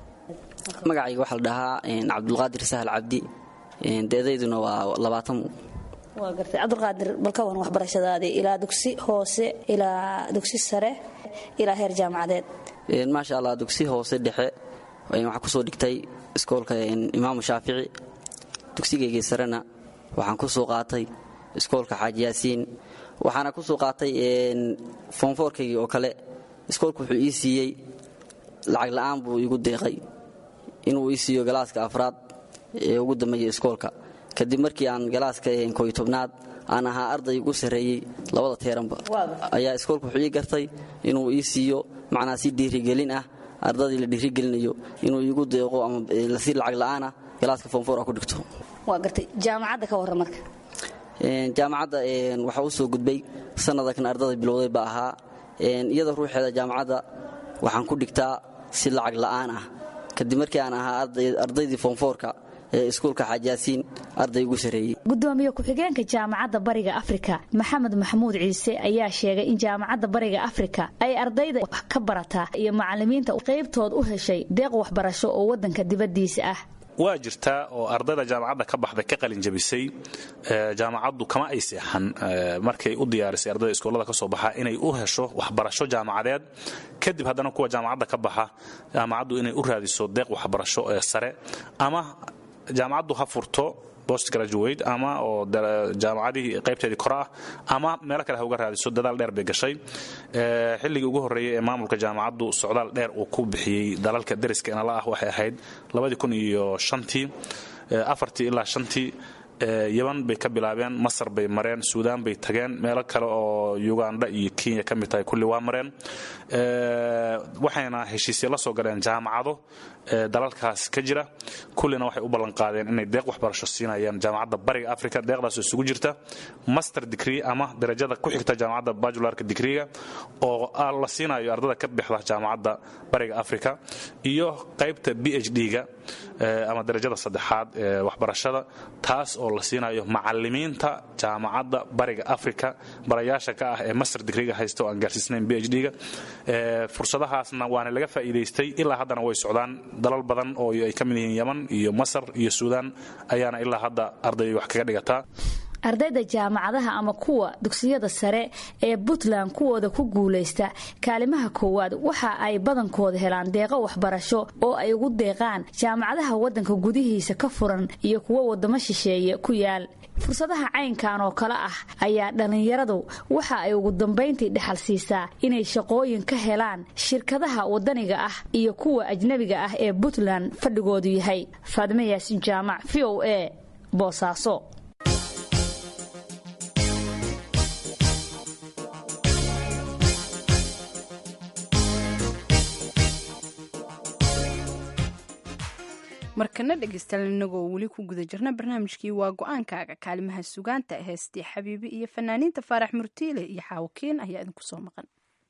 magacayga waxaa la dhahaa cabdulqaadir sahal cabdi deedayduna waa labaatan waa gartay cabdulqaadir bal ka wan waxbarashadaadii ilaa dugsi hoose ilaa dugsi sare ilaa heer jaamacadeed maasha allah dugsi hoose dhexe waxaa kusoo dhigtay iskoolka imaamu shaafici dugsigaygii sarena waxaan kusoo qaatay iskoolka xaaji yaasiin waxaana kusoo qaatay foonfoorkaygii oo kale iskoolka wuxuu ii siiyey lacag la'aan buu iigu deeqay inuu ii siiyo galaaska afraad ee ugu dambeeya iskoolka kadib markii aan galaaska koy tobnaad aan ahaa arday ugu sarreeyey labada teeranba ayaa iskoolka wuxuu ii gartay inuu ii siiyo macnaa si dhiirigelin ah ardadii la dhiirigelinayo inuu iigu deeqo ama si lacag la'aana galaaska foonfoor a ku dhigto waa gartay jaamacadda ka warran marka jaamacadda waxaa u soo gudbay sanadakan ardada bilowday baa ahaa iyada ruuxeeda jaamacadda waxaan ku dhigtaa si lacag la'aan ah kadib markii aan ahaa ardaydii foonfoorka ee iskuulka xaajaasiin arday ugu sarreeyey gudoomiye ku-xigeenka jaamacadda bariga afrika maxamed maxamuud ciise ayaa sheegay in jaamacadda bariga afrika ay ardayda wax ka barataa iyo macalimiinta qaybtood u heshay deeq waxbarasho oo waddanka dibaddiisa ah waa jirtaa oo ardayda jaamacadda ka baxday ka qalin jabisay jaamacaddu kama ay seexan markay u diyaarisay ardayda iskoolada ka soo baxa inay u hesho waxbarasho jaamacadeed kadib haddana kuwa jaamacadda ka baxa jaamacaddu inay u raadiso deeq waxbarasho ee sare ama jaamacaddu ha furto post graduate ama oo jaamacadihii qaybteedii kore ah ama meelo kale ha uga raadiso dadaal dheer bay gashay xilligii ugu horreeyey ee maamulka jaamacaddu socdaal dheer uu ku bixiyey dalalka deriska inala ah waxay ahayd labadii kun iyo shantii afartii ilaa shantii yaban bay ka bilaabeen masar bay mareen suudaan bay tageen meelo kale oo uganda iyo kenya ka mid tahay kulli waa mareen waxayna heshiisya la soo galeen jaamacado dalalkaas ka jira kullina waxay u ballanqaadeen inay deeq waxbarasho siinayaan jaamacadda bariga africa deeqdaasoo isugu jirta master degree ama darajada ku xigta jaamacadda bajularka digriga oo la siinayo ardada ka bixda jaamacadda bariga africa iyo qaybta b h d-ga ama darajada saddexaad ee waxbarashada taas oo la siinayo macalimiinta jaamacadda bariga africa barayaasha ka ah ee master digriga haysta oo aan gaarsiisnayn b h d-ga fursadahaasna waana laga faa'iidaystay ilaa haddana way socdaan dalal badan oo ay ka mid yihiin yaman iyo masar iyo suudaan ayaana ilaa hadda arday wax kaga dhigataa ardayda jaamacadaha ama kuwa dugsiyada sare ee puntland kuwooda ku guulaysta kaalimaha koowaad waxa ay badankooda helaan deeqo waxbarasho oo ay ugu deeqaan jaamacadaha waddanka gudihiisa ka furan iyo kuwo wadamo shisheeye ku yaal fursadaha caynkan oo kale ah ayaa dhallinyaradu waxa ay ugu dambayntii dhexal siisaa inay shaqooyin ka helaan shirkadaha waddaniga ah iyo kuwa ajnebiga ah ee puntland fadhigoodu yahay faadime yaasin jaamac v o a boosaaso markana dhegeystayaal inagoo weli ku guda jirna barnaamijkii waa go-aankaaga kaalimaha sugaanta heestii xabiibi iyo fanaaniinta faarax murtiile iyo xaawakiin ayaa idinku soo maqan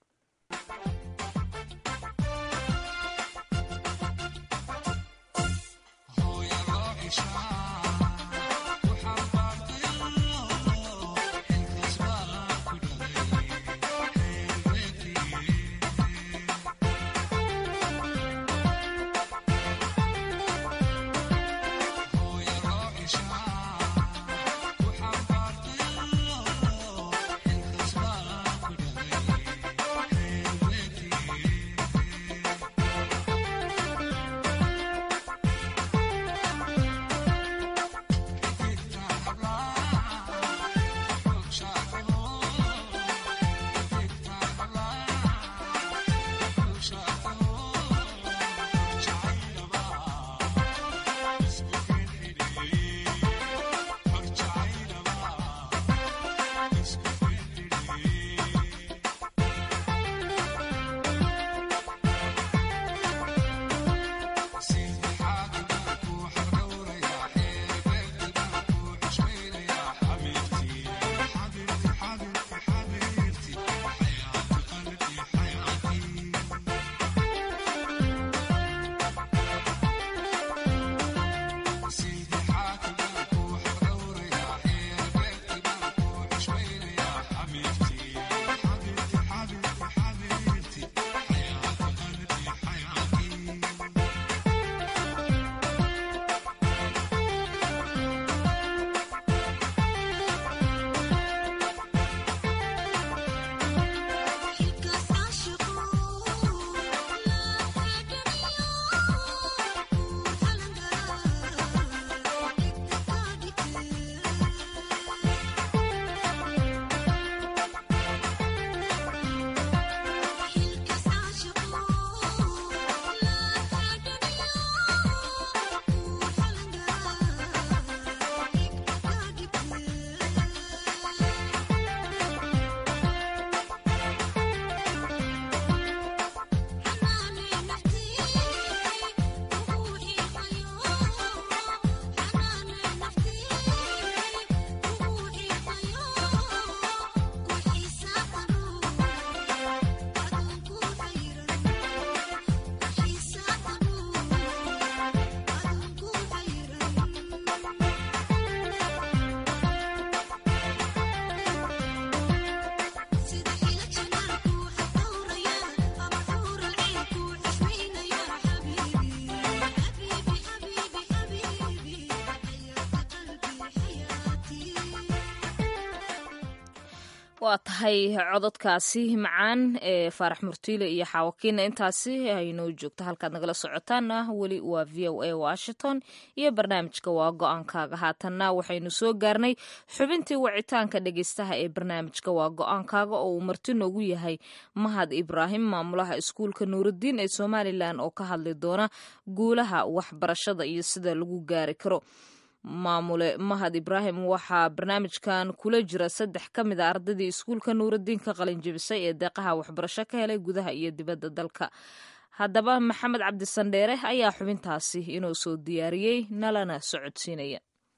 waa tahay cododkaasi macaan ee faarax murtiile iyo xaawakiina intaasi aynoo joogto halkaad nagala socotaana weli waa v o a washington iyo barnaamijka waa go-aankaaga haatanna waxaynu soo gaarnay xubintii wacitaanka dhegeystaha ee barnaamijka waa go-aankaaga oo uu marti noogu yahay mahad ibraahim maamulaha iskuulka nuurudiin ee somalilan oo ka hadli doona guulaha waxbarashada iyo sida lagu gaari karo maamule mahad ibraahim waxaa barnaamijkan kula jira saddex ka mid a ardaydii iskuulka nuurudiin ka qalin jebisay ee deeqaha waxbarasho ka helay gudaha iyo dibadda dalka haddaba maxamed cabdisandheere ayaa xubintaasi inoo soo diyaariyey nalana socodsiinaya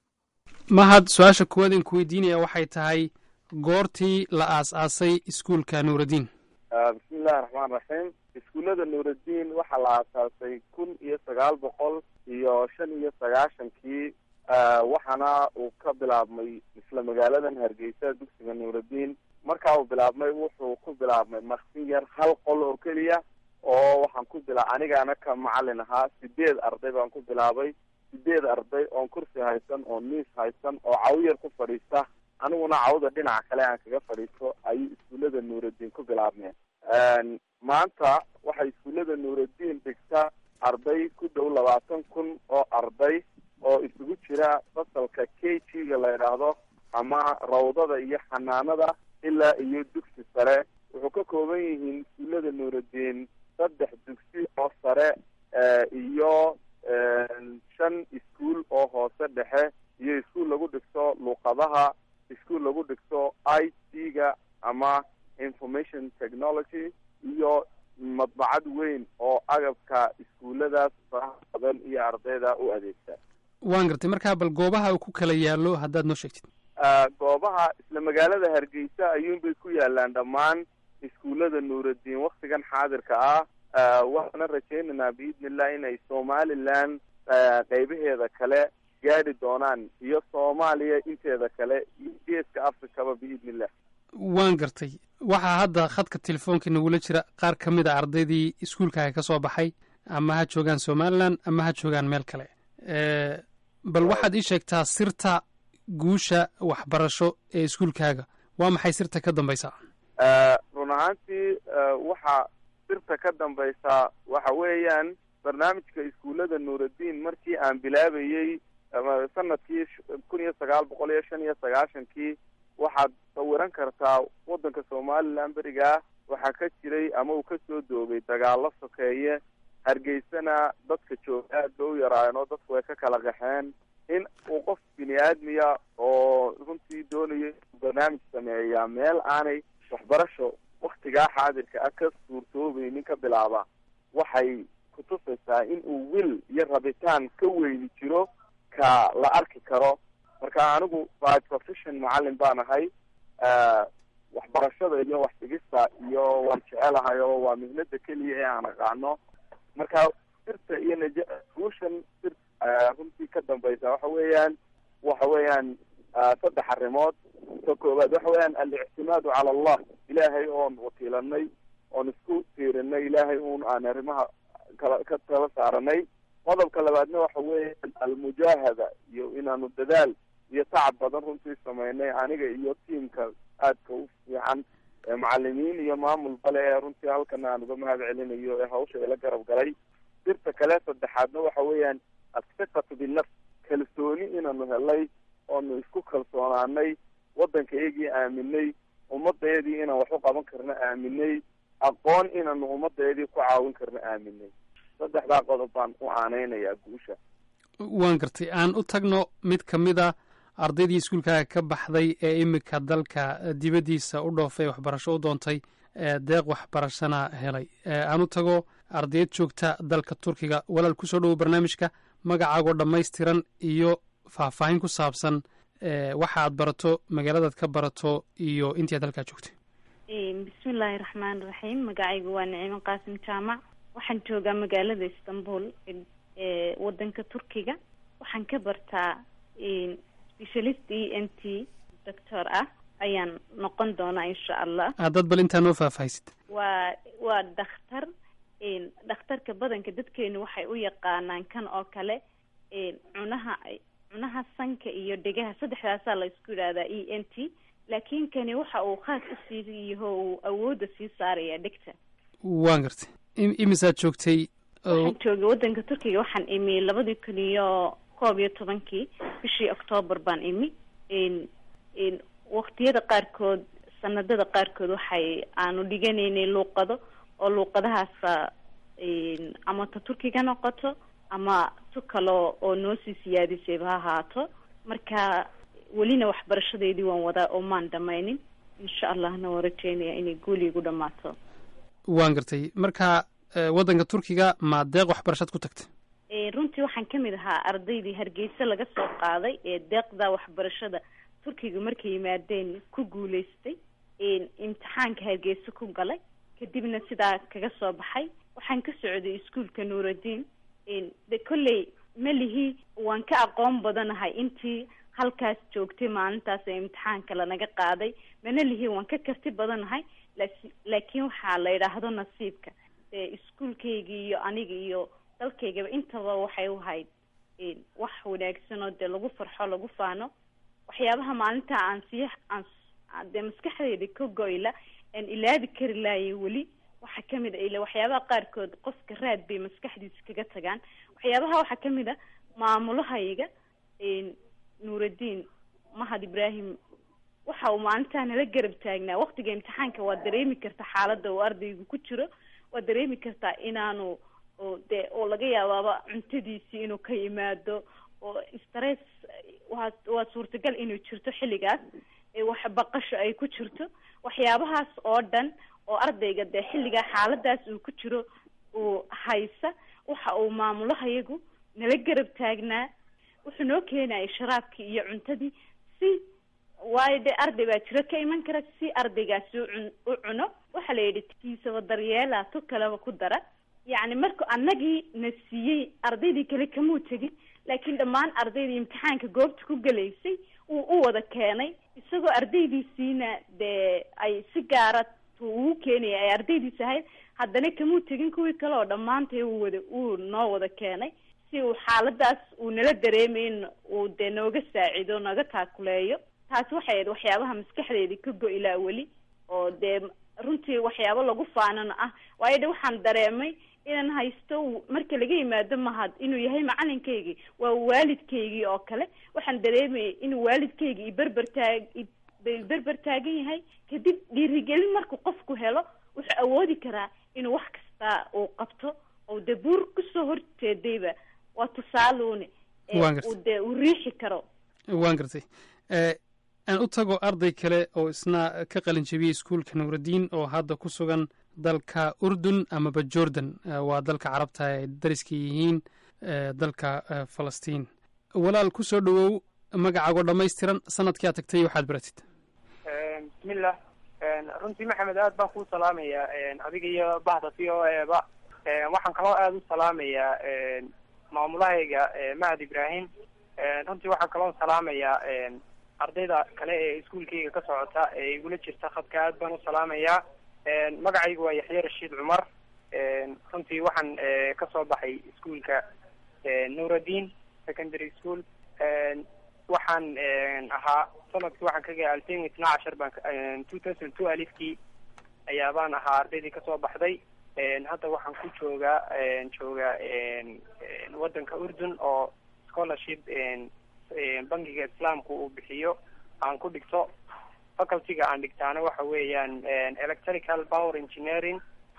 mahad su-aasha kuwaad in ku weydiinaya waxay tahay goortii la aas-aasay iskuulka nuurudiin bismillahi raxmaan raxiim iskuullada nuurudiin waxaa la aasaasay kun iyo sagaal boqol iyo shan iyo sagaashankii waxaana uu ka bilaabmay isla magaaladan hargeysa dugsiga nuurudiin markaa uu bilaabmay wuxuu ku bilaabmay maksin yar hal qol oo keliya oo waxaan ku bila anigaana ka macalin ahaa sideed arday baan ku bilaabay sideed arday oon kursi haysan oo miis haysan oo cawiyar ku fadhiista aniguna cawda dhinaca kale aan kaga fadhiisto ayuu iskuullada nuuraddiin ku bilaabmeen maanta waxay iskuullada nuuraddiin dhigta arday ku dhow labaatan kun oo arday oo isugu jira fasalka k g ga la yidhaahdo ama rawdada iyo xanaanada ilaa iyo dugsi sare wuxuu ka kooban yihiin iskuullada nuuraddiin saddex dugsi oo sare iyo shan iskuul oo hoose dhexe iyo iskuul lagu dhigto luuqadaha iskuul lagu dhigto i t ga ama information technology iyo madbacad weyn oo agabka iskuulladaas faraha badan iyo ardayda u adeegta waan gartay markaa bal goobaha uu ku kala yaallo haddaad noo sheegtid goobaha isla magaalada hargeysa ayuunbay ku yaalaan dhammaan iskuullada nuuraddiin waktigan xaadirka ah waxaana rajaynaynaa biidni illah inay somaliland qeybaheeda kale gaadhi doonaan iyo soomaaliya inteeda kale iyo geeska africaba biidni illah waan gartay waxaa hadda khadka telefoonka nagula jira qaar ka mid a ardaydii iskuulkaaga ka soo baxay ama ha joogaan somalilan ama ha joogaan meel kale bal waxaad ii sheegtaa sirta guusha waxbarasho ee iskuulkaaga waa maxay sirta ka dambaysa run ahaantii waxa sirta ka dambaysa waxa weeyaan barnaamijka iskuullada nuuraddiin markii aan bilaabayey sanadkii kun iyo sagaal boqol iyo shan iyo sagaashankii waxaad sawiran kartaa waddanka somaliland berigaa waxaa ka jiray ama uu kasoo doogay dagaalo sokeeye hargeysana dadka jooga aad ba u yaraayeen oo dadku way ka kala qaxeen in uu qof bini aadmiya oo runtii doonayo barnaamij sameeyaa meel aanay waxbarasho waktigaa xaadirka ah ka suurtoobeynin ka bilaaba waxay kutusaysaa in uu wil iyo rabitaan ka weyni jiro ka la arki karo marka anigu by profession macalin baan ahay waxbarashada iyo waxdhigista iyo waan jecelahay oo waa mihnada keliya ee aan aqaano marka sirta iyo naj guushan sir runtii ka dambaysa waxa weeyaan waxa weeyaan saddex arrimood ka koowaad waxa weeyaan alictimaadu cala allah ilaahay oon wakiilanay oon isku tiirinay ilaahay uun aan arrimaha kala ka tala saaranay qodobka labaadna waxa weeyaan almujaahada iyo inaanu dadaal iyo tacab badan runtii sameynay aniga iyo tiamka aadka u fiican macalimiin iyo maamul bale ee runtii halkana aan uga mahad celinayo ee hawsha ila garab galay sirta kale saddexaadna waxa weeyaan athiqatu binafs kalsooni inaanu helay oonu isku kalsoonaanay waddankaygii aaminay ummadayadii inaan wax u qaban karno aaminay aqoon inaanu ummadayadii ku caawin karno aaminay saddexdaa qodob baan u aaneynayaa guusha waan gartay aan u tagno mid ka mid a ardaydii iskuulkaaga ka baxday ee imika dalka dibaddiisa u dhoofay waxbarasho u doontay deeq waxbarashana helay aan u tago ardayd joogta dalka turkiga walaal kusoo dhowo barnaamijka magacaagoo dhammaystiran iyo faahfaahin ku saabsan waxa aad barato magaaladaad ka barato iyo intii aad halkaa joogtay bismillaahi raxmaan raxiim magacaygu waa nicimo qaasim jaamac waxaan joogaa magaalada istanbul ee wadanka turkiga waxaan ka bartaa specialist e n t doctor ah ayaan noqon doonaa insha allah dad bal intaa noo faahfaahisid waa waa dhakhtar dhakhtarka badanka dadkeenu waxay u yaqaanaan kan oo kale cunaha cunaha sanka iyo dhegaha saddexdaasaa la isku yidhahdaa e n t laakiin kani waxa uu khaas usii yaho uu awoodda sii saaraya dhegta waan gartay imisaad joogtay waxaan joogay wadanka turkiga waxaan imi labadii kun iyo koob iyo tobankii bishii octoobar baan imi waktiyada qaarkood sanadada qaarkood waxay aanu dhiganaynay luuqado oo luuqadahaasa ama ta turkiga noqoto ama tu kale oo noo sii siyaadisayba ha ahaato marka welina waxbarashadeedii waan wadaa oo maan dhamaynin insha allahna waan rajeynaya inay guuli igu dhamaato waan gartay marka waddanka turkiga ma deeq waxbarashaad ku tagtay runtii waxaan kamid ahaa ardaydii hargeysa laga soo qaaday ee deeqda waxbarashada turkiga markay yimaadeen ku guuleystay imtixaanka hargeysa ku galay kadibna sidaa kaga soo baxay waxaan ka socday iskuolka nuuraddiin de kolley melihii waan ka aqoon badanahay intii halkaas joogtay maalintaas ee imtixaanka lanaga qaaday mana lihii waan ka karti badanahay laakiin waxaa la yidhaahdo nasiibka iskuolkaygii iyo aniga iyo dalkaygaba intaba waxay u ahayd wax wanaagsan oo dee lagu farxo lagu faano waxyaabaha maalinta aan sii aan dee maskaxdeyda ka goyla aan ilaadi kari laayay weli waxaa kamid a ila waxyaabaha qaarkood qofka raad bay maskaxdiisa kaga tagaan waxyaabaha waxaa kamid a maamulahayga nuuraddiin mahad ibraahim waxa uu maalintaa nala garab taagnaa waktiga imtixaanka waa dareemi karta xaaladda uu ardaygu ku jiro waa dareemi kartaa inaanu dee oo laga yaabaaba cuntadiisii inuu ka yimaado oo stress waa waa suurtagal inuu jirto xilligaas wax baqasho ay ku jirto waxyaabahaas oo dhan oo ardayga dee xilligaa xaaladaas uu ku jiro uu haysa waxa uu maamulahayagu nala garab taagnaa wuxuu noo keenayay sharaabkii iyo cuntadii si waayo dee arday baa jiro ka iman kara si ardaygaasi ucun u cuno waxaa la yidhi kiisaba daryeela tu kaleba ku dara yacni marka annagii na siiyey ardaydii kale kamuu tegin laakiin dhammaan ardaydii imtixaanka goobta ku gelaysay wuu u wada keenay isagoo ardaydiisiina dee ay si gaara tu ugu keenaya ay ardaydiis ahayd haddana kamuu tegin kuwii kale oo dhammaantay uu wada uu noo wada keenay si uu xaaladaas uu nala dareemay in uu dee nooga saacido naga taakuleeyo taasi waxay ahayd waxyaabaha maskaxdeedii ka go-ilaa weli oo dee runtii waxyaabo lagu faanano ah waayo de waxaan dareemay inaan haysto marka laga yimaado mahad inuu yahay macalinkaygii waa waalidkaygii oo kale waxaan dareemayay inuu waalidkaygii iberber taag berber taagan yahay kadib dhiirigelin markuu qofku helo wuxuu awoodi karaa inuu wax kasta uu qabto oo dee buur kusoo horjeedayba waa tusaaluune uu dee uu riixi karo waan gartay aan u tago arday kale oo isna ka qalin jebiyey iskuulka nuuraddiin oo hadda ku sugan dalka urdun amaba jordan waa dalka carabta ay dariska yihiin dalka falastiin walaal ku soo dhowow magacaago dhammaystiran sanadkii aad tagtay waxaad baratid bismillah runtii maxamed aad baan kuu salaamayaa adiga iyo bahda v o eba waxaan kaloo aada u salaamayaa maamulahayga mahad ibrahim runtii waxaan kaloo salaamayaa ardayda kale ee iskuolkayga ka socota ee igula jirta khadka aad baan u salaamayaa magacaygu waa yaxye rashiid cumar runtii waxaan kasoo baxay iskuolka nuuraddiin secondary school waxaan ahaa sanadkii waxaan kaga alfin itna cashar baan two thousand two alifkii ayaabaan ahaa ardaydii kasoo baxday hadda waxaan ku joogaa joogaa waddanka urdun oo scholarship bankiga islaamka uu bixiyo aan ku dhigto facultyga aan dhigtaana waxa weeyaan electrical power engineering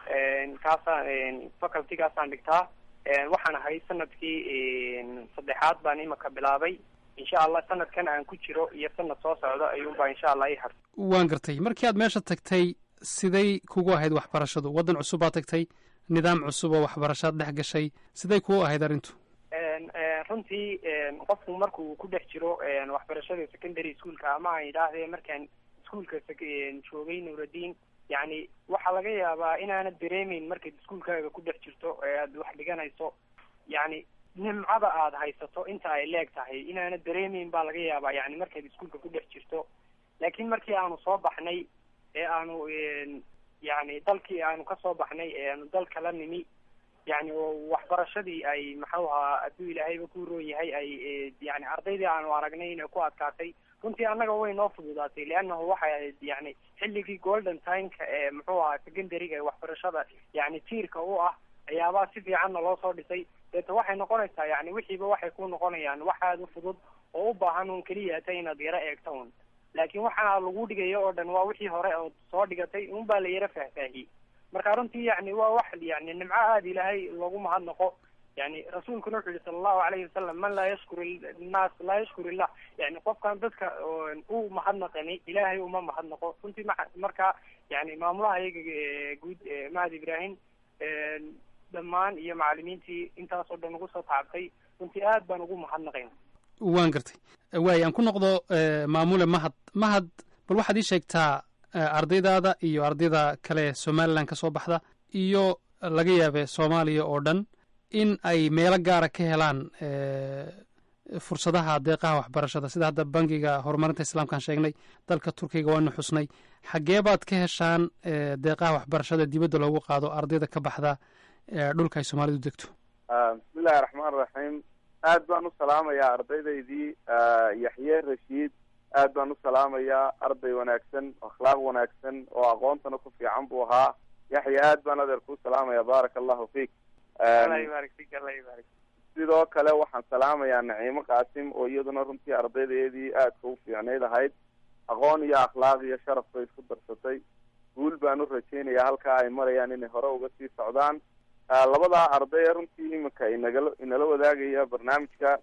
kaasaan facultygaasaan dhigtaa waxaan ahay sanadkii saddexaad baan imaka bilaabay insha allah sanadkan aan ku jiro iyo sanad soo socda ayuunbaa insha allah i har waan gartay markii aad meesha tagtay siday kugu ahayd waxbarashadu waddan cusub baad tagtay nidaam cusub oo waxbarashaad dhex gashay siday kugu ahayd arrintu runtii qofku markuu ku dhex jiro waxbarashada secondary schoolka ama aan idhaahdee markaan iskuolka joogay nuuraddiin yacni waxaa laga yaabaa inaanad dareemeyn markaad iskuolkaaga ku dhex jirto ee aad wax dhiganayso yacni nimcada aada haysato inta ay leeg tahay inaanad dareemeyn baa laga yaabaa yani markaad iskuolka ku dhex jirto laakiin markii aanu soo baxnay ee aanu yani dalkii aanu kasoo baxnay ee aanu dal kala nimi yani waxbarashadii ay maxuu ahaa hadduu ilaahayba ku roon yahay ay yani ardaydii aanu aragnay inay ku adkaatay runtii annaga way noo fududaatay leannahu waxay ahayd yani xilligii golden timeka ee muxuu ahaa secondaryga ee waxbarashada yani tiirka u ah ayaabaa si fiicanna loo soo dhisay deeta waxay noqonaysaa yani wixiiba waxay ku noqonayaan wax aada u fudud oo u baahan un keliya hata inaad yaro eegto un laakiin waxaa lagu dhigayo oo dhan waa wixii hore ood soo dhigatay un baa la yaro faahfaahiyey marka runtii yani waa wax yani nimco aada ilaahay loogu mahadnaqo yani rasuulkuna wuxuu yihi sala allahu alayhi wasalam man laa yashkur innaas laa yashkur illah yani qofkan dadka u mahadnaqani ilaahay uma mahadnaqo runtii ma marka yani maamulaha iyaga guud mahad ibrahim dhammaan iyo macalimiintii intaas oo dhan ugu soo taabtay runtii aad baan ugu mahadnaqayn waan gartay waay aan ku noqdo maamule mahad mahad bal waxaad ii sheegtaa ardaydaada iyo ardayda kale somalilan ka soo baxda iyo laga yaabe soomaaliya oo dhan in ay meelo gaara ka helaan fursadaha deeqaha waxbarashada sida hadda bangiga horumarinta islaamkaan sheegnay dalka turkiga waanu xusnay xaggee baad ka heshaan deeqaha waxbarashada dibadda loogu qaado ardayda ka baxda dhulka ay soomaalidu degto bismillahi raxmaan raxiim aad baan u salaamayaa ardaydaydii yaxye rashiid aad baan u salaamayaa arday wanaagsan akhlaaq wanaagsan oo aqoontana ku fiican buu ahaa yaxya aad baan adeer kuu salaamaya baaraka allahu fiik allah yibaarik fik allah yibaarik sidoo kale waxaan salaamayaa naciimo qaasim oo iyaduna runtii ardaydeedii aadka u fiicnayd ahayd aqoon iyo akhlaaq iyo sharaf bay isku darsatay guul baan u rajaynayaa halkaa ay marayaan inay hore uga sii socdaan labadaa arday runtii iminka inagala inala wadaagaya barnaamijka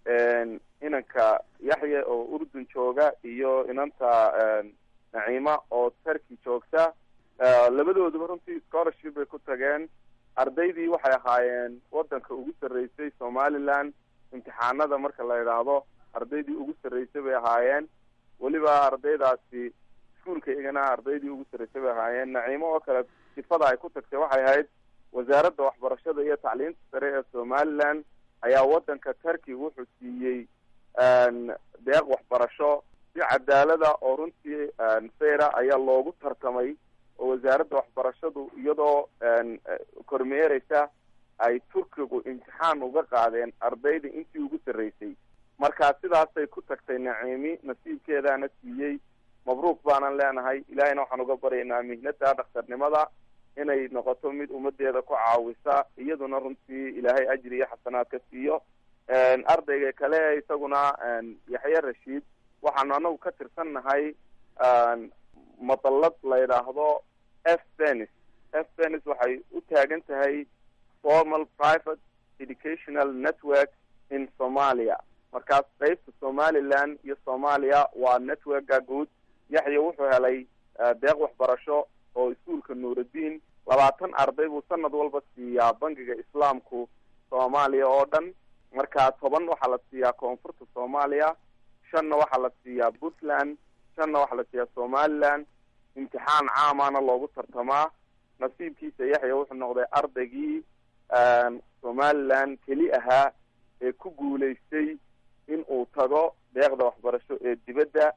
inanka yaxya oo urdun jooga iyo inanta naciima oo turkey joogta labadooduba runtii scholarship bay ku tageen ardaydii waxay ahaayeen wadanka ugu sarreysay somaliland imtixaanada marka la idhaahdo ardaydii ugu sarreysay bay ahaayeen weliba ardaydaasi iskuolka igana ardaydii ugu sarreysay bay ahaayeen naciimo oo kale sifada ay ku tagtay waxay ahayd wasaaradda waxbarashada iyo tacliinta sare ee somaliland ayaa wadanka turkey wuxuu siiyey deeq waxbarasho si cadaalada oo runtii fayra ayaa loogu tartamay oo wasaaradda waxbarashadu iyadoo kormeereysa ay turkigu imtixaan uga qaadeen ardayda intii ugu sarreysay marka sidaasay ku tagtay naciimi nasiibkeedaana siiyey mabruuk baanan leenahay ilaahayna waxaan uga baryaynaa mihnada dhakhtarnimada inay noqoto mid ummadeeda ku caawisa iyaduna runtii ilaahay ajri iyo xasanaad ka siiyo ardayga kale isaguna yaxye rashiid waxaanu anagu ka tirsan nahay madallad la yidhaahdo f benis f benis waxay u taagan tahay formal private educational network in somalia markaas qeybta somaliland iyo soomaaliya waa networka guud yaxya wuxuu helay deeq waxbarasho oo iskuolka nuuraddiin labaatan arday buu sanad walba siiyaa bangiga islaamku soomaaliya oo dhan marka toban waxaa la siiyaa koonfurta soomaaliya shanna waxaa la siiyaa puntland shanna waxaa la siiyaa somaliland imtixaan caamana loogu tartamaa nasiibkiisa yaxya wuxuu noqday ardaygii somaliland keli ahaa ee ku guulaystay in uu tago deeqda waxbarasho ee dibadda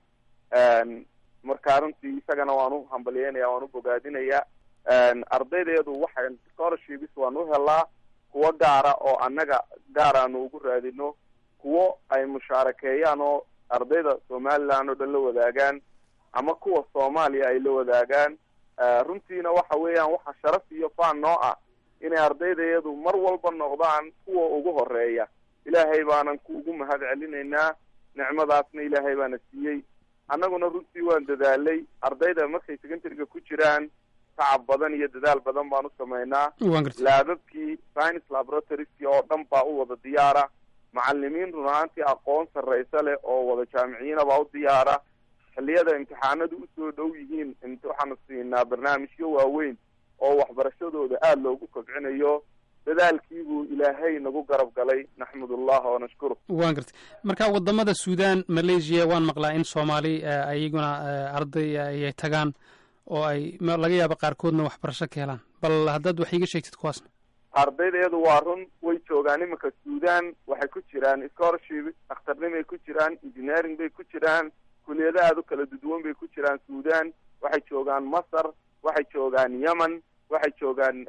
markaa runtii isagana waan u hambalyeynaya waan u bogaadinaya ardaydeedu waxay scholarships waan u helaa kuwo gaara oo annaga gaar aanu ugu raadino kuwo ay mushaarakeeyaan oo ardayda somaliland oo dhan la wadaagaan ama kuwa soomaaliya ay la wadaagaan runtiina waxa weeyaan waxa sharaf iyo faan noo ah inay ardaydeedu mar walba noqdaan kuwa ugu horeeya ilaahay baanan ku ugu mahad celinaynaa nicmadaasna ilaahay baana siiyey annaguna runtii waan dadaalay ardayda markay secondaryga ku jiraan tacab badan iyo dadaal badan baan u samaynaa laababkii science laboratorieski oo dhan baa u wada diyaara macalimiin run ahaantii aqoon sarraysa leh oo wada jaamiciyiina baa u diyaara xilliyada imtixaanadu usoo dhow yihiin waxaanu siinaa barnaamijyo waaweyn oo waxbarashadooda aada loogu kobcinayo dadaalkiibuu ilaahay nagu garab galay naxmud ullah oo nashkuru waan gartay marka wadamada suudan malaysia waan maqlaa in soomaali iyaguna arday ayay tagaan oo ay laga yaabo qaarkoodna waxbarasho ka helaan bal haddaad wax iiga sheegtid kuwaasna ardaydeedu waa run way joogaan iminka suudan waxay ku jiraan scholarship dhakhtarnimay ku jiraan engineering bay ku jiraan kuliyado aada u kala duduwan bay ku jiraan suudan waxay joogaan masar waxay joogaan yemen waxay joogaan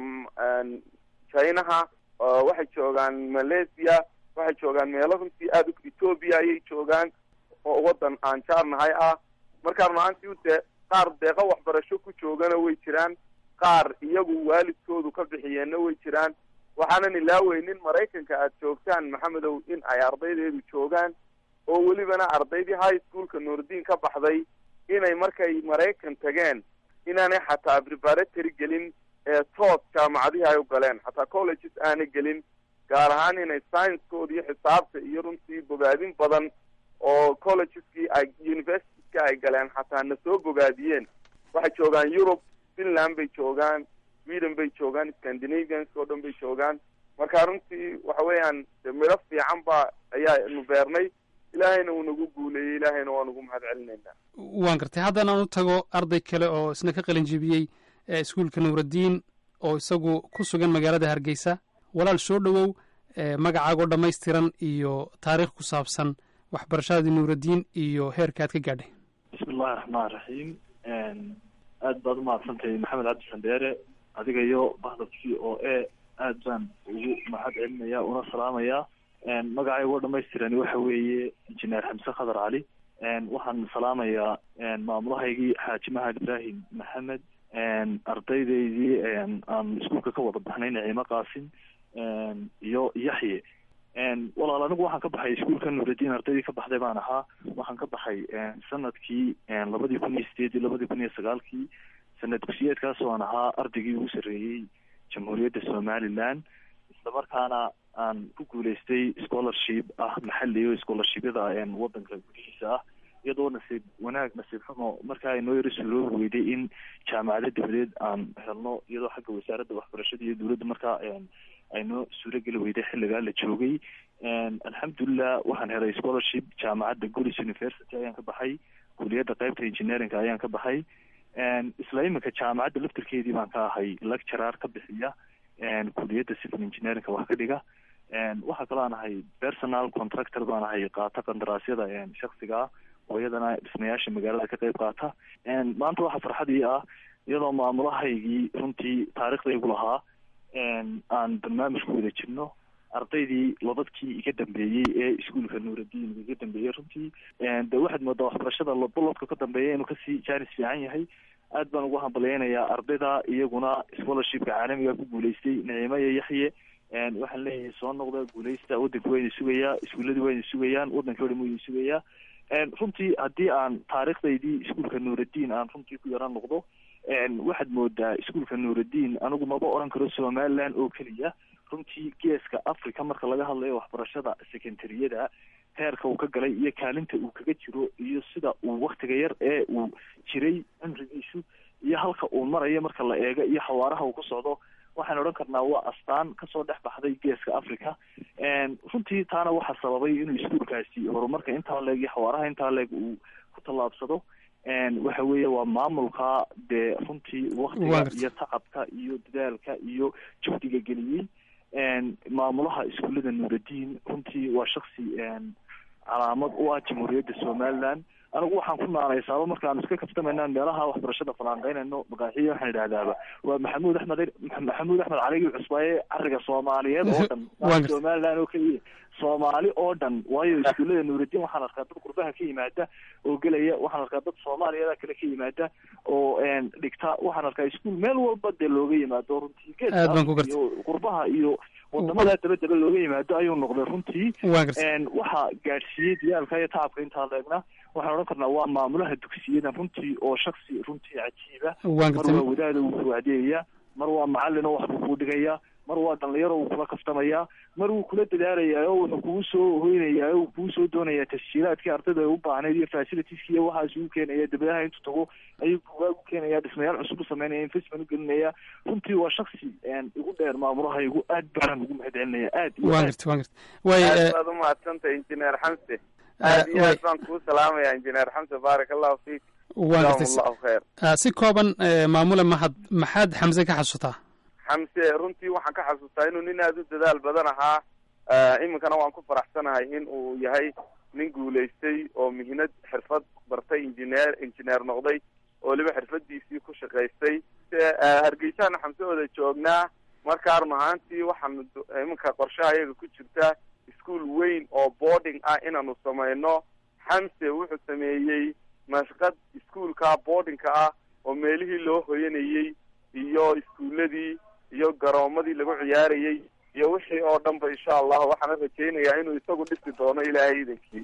chinaha waxay joogaan malaysia waxay joogaan meelo runtii aada ethoobia ayay joogaan oo wadan aan jaarnahay ah markaa runaantii de qaar deeqo waxbarasho ku joogana way jiraan qaar iyagu waalidkoodu ka bixiyeenna way jiraan waxaanan ilaaweynin maraykanka aada joogtaan maxamedow in ay ardaydeedu joogaan oo welibana ardaydii high schoolka nuurdiin ka baxday inay markay maraykan tageen inaanay xataa preparatory gelin ee toos jaamacadihii ay u galeen xataa colleges aanay gelin gaar ahaan inay sciencekoodi iyo xisaabta iyo runtii bogaadin badan oo collegeskii ay universitieska ay galeen xataa na soo bogaadiyeen waxay joogaan europe finland bay joogaan sweden bay joogaan scandinavians oo dhan bay joogaan marka runtii waxa weeyaan midho fiican ba ayaanu beernay ilaahayna uu nagu guuleeyey ilaahayna waa nagu mahad celinaynaa waan gartay haddana aan u tago arday kale oo isna ka qalin jebiyey iskuolka nuuraddiin oo isagu ku sugan magaalada hargeysa walaal soo dhowow magacaagoo dhammaystiran iyo taariikh ku saabsan waxbarashadii nuuraddiin iyo heerka aad ka gaadhay bismi illahi raxmaan raxiim aad baad umahadsantahay maxamed cabdi sandheere adiga iyo bahda v o a aad baan ugu mahad celinaya una salaamaya magacaygo dhamaystiran waxa weeye injineer xamse khadar cali waxaan salaamayaa maamulahaygii xaaji mahad ibraahim maxamed ardaydaydii aan iskuulka ka wada baxnay naciimo qaasim iyo yaxye walaal anigu waxaan ka baxay iskuulka nuuraddiin ardaydii ka baxday baan ahaa waxaan ka baxay sanadkii labadii kun iyo sideedii labadii kun iyo sagaalkii sanad dugsiyeedkaas oo aan ahaa ardaygii ugu sarreeyey jamhuuriyadda somaliland isla markaana aan ku guuleystay scholarship ah maxali o scholarshipyada wadanka gudihiisa ah iyadoo nasiib wanaag nasiib xumo markaa inoo yaro suloobi weyday in jaamacado dabadeed aan helno iyadoo xagga wasaaradda waxbarashada iyo dowladda markaa aynoo suurageli weyday xilligaa la joogay alxamdulilah waxaan helay scholarship jaamacadda golis university ayaan ka baxay kuliyadda qeybta engineeringa ayaan ka baxay isla iminka jaamacadda laftirkeedii baan ka ahay lecturar ka bixiya kuliyadda civil engineeringa wax ka dhiga waxaa kaloo aan ahay personal contractor baan ahay qaata qandaraasyada shaksiga ah oo iyadana dhismayaasha magaalada ka qeyb qaata maanta waxaa farxadii ah iyadoo maamulahaygii runtii taariikhdaygu lahaa aan barnaamij ku wada jirno ardaydii lodadkii iga dambeeyey ee iskuolka nuuraddiin iga dambeeyey runtii de waxaad moodaa waxbarashada lodbolodka ka dambeeya inuu kasii jaanis fiican yahay aad baan ugu hambaleynayaa ardayda iyaguna scholarshipka caalamiga ku guuleystay nicimo iyo yaxye waxaan leeyahay soo noqda guuleysta wadanka waa idin sugayaa iskuuladii waa idin sugayaan wadankii o dhan waa idin sugayaa runtii haddii aan taariikhdaydii iskuolka nuuraddiin aan runtii ku yaran noqdo waxaad moodaa iskuolka nuuraddiin anigu maba oran karo somaliland oo keliya runtii geeska africa marka laga hadlayo waxbarashada secondariyada heerka uu ka galay iyo kaalinta uu kaga jiro iyo sida uu waktiga yar ee uu jiray cimrigiisu iyo halka uu marayo marka la eego iyo xawaaraha uu ku socdo waxaan odhan karnaa waa astaan kasoo dhex baxday geeska africa runtii taana waxaa sababay inuu iskuolkaasi horumarka intaa leeg iyo xawaaraha intaa leeg uu ku tallaabsado waxa weeye waa maamulka dee runtii waktiga iyo tacabka iyo dadaalka iyo juhdiga geliyey maamulaha iskuullada nuuraddiin runtii waa shaksi calaamad u ah jamhuuriyadda somaliland anigu waxaan ku naanaysaaba markaan iska kaftamayna meelaha waxbarashada falanqeynayno magaaxiya waxaan idhahdaaba waa maxamuud axmed maxamuud axmed caligi cusbaaye cariga soomaaliyeed oo dhan somaliland oo keliya soomaali oo dhan waayo iskuullada nuuraddiin waxaan arkaa dad qurbaha ka yimaada oo gelaya waxaan arkaa dad soomaaliyeeda kale ka yimaada oo dhigta waxaan arkaa iskuol meel walba dee looga yimaado runtii geeyo qurbaha iyo wadamada dabadaba looga yimaado ayuu noqday runtii waxaa gaadhsiiyey diyaalka iyo tacabka intaa leegna waxaan odhan karnaa waa maamulaha dugsiyada runtii oo shaksi runtii cajiiba mar waa wadaada uu kuwacdiyaya mar waa macalin oo waxbuu kuu dhigaya mar waa dhalinyaro uu kula kaftamaya mar wuu kula dadaalayaa oo wuxuu kugu soo hoynayaa oo kugu soo doonayaa tasjiilaadkii ardayda ay u baahnayd iyo facilitieski iyo waxaas uu keenaya dabadaha intuu tago ayuu bugaag u keenaya dhismayaal cusub u sameynaya investment u gelinaya runtii waa shaksi igu dheer maamulahaygu aad baan ugu mahad celinaya aad wan garta wan garta way aad baad umahadsantay injineer xamse aad iyo aad baan kuu salaamaya injineer xamse baarak allahu fiik wan gartay si kooban maamule mahad maxaad xamse ka xasuutaa xamse runtii waxaan ka xasuustaa inuu nin aada u dadaal badan ahaa iminkana waan ku faraxsanahay in uu yahay nin guulaystay oo mihnad xirfad bartay injineer injineer noqday oo weliba xirfadiisii ku shaqaystay hargeysaana xamse wada joognaa markaa run ahaantii waxaanu iminka qorshaha iyaga ku jirta ischool weyn oo boarding ah inaanu samayno xamse wuxuu sameeyey mashqad ischoolka boardingka ah oo meelihii loo hoyanayey iyo iskuuladii iyo garoomadii lagu ciyaarayey iyo wixii oo dhan ba insha allah waxaana rajaynayaa inuu isagu dhisi doono ilaahay idankii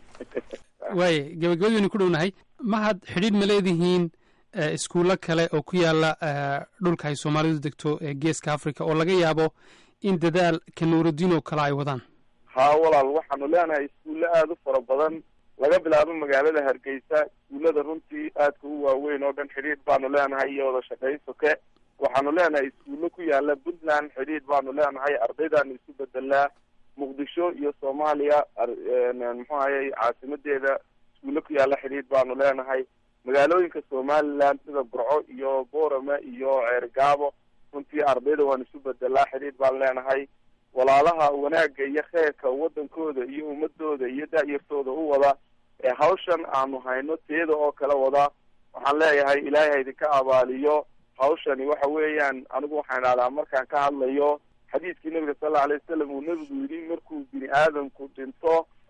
waaya gabagabadaynu ku dhownahay mahad xidhiidh ma leedihiin iskuullo kale oo ku yaala dhulka ay soomaalidu degto ee geeska africa oo laga yaabo in dadaal ka nuuraddiin oo kale ay wadaan haa walaal waxaanu leenahay iskuulle aada u fara badan laga bilaabo magaalada hargeysa iskuullada runtii aadka u waaweyn oo dhan xidhiidh baanu leenahay iyo wada shaqayn soke waxaanu leenahay iskuullo ku yaala puntland xidhiidh baanu leenahay ardaydaanu isu bedelnaa muqdisho iyo soomaaliya muxuu ahayey caasimadeeda iskuulle ku yaala xidhiidh baanu leenahay magaalooyinka somaliland sida burco iyo boorame iyo ceergaabo runtii ardayda waan isu bedelnaa xidhiidh baanu leenahay walaalaha wanaagga iyo kheyrka wadankooda iyo ummadooda iyo da-yartooda u wada ee hawshan aanu hayno teeda oo kale wada waxaan leeyahay ilaahay ha idinka abaaliyo hawshani waxa weeyaan anigu waxaan idhahdaa markaan ka hadlayo xadiiskii nabiga sal alla alay wasalam uu nebigu yidhi markuu bini aadamku dhinto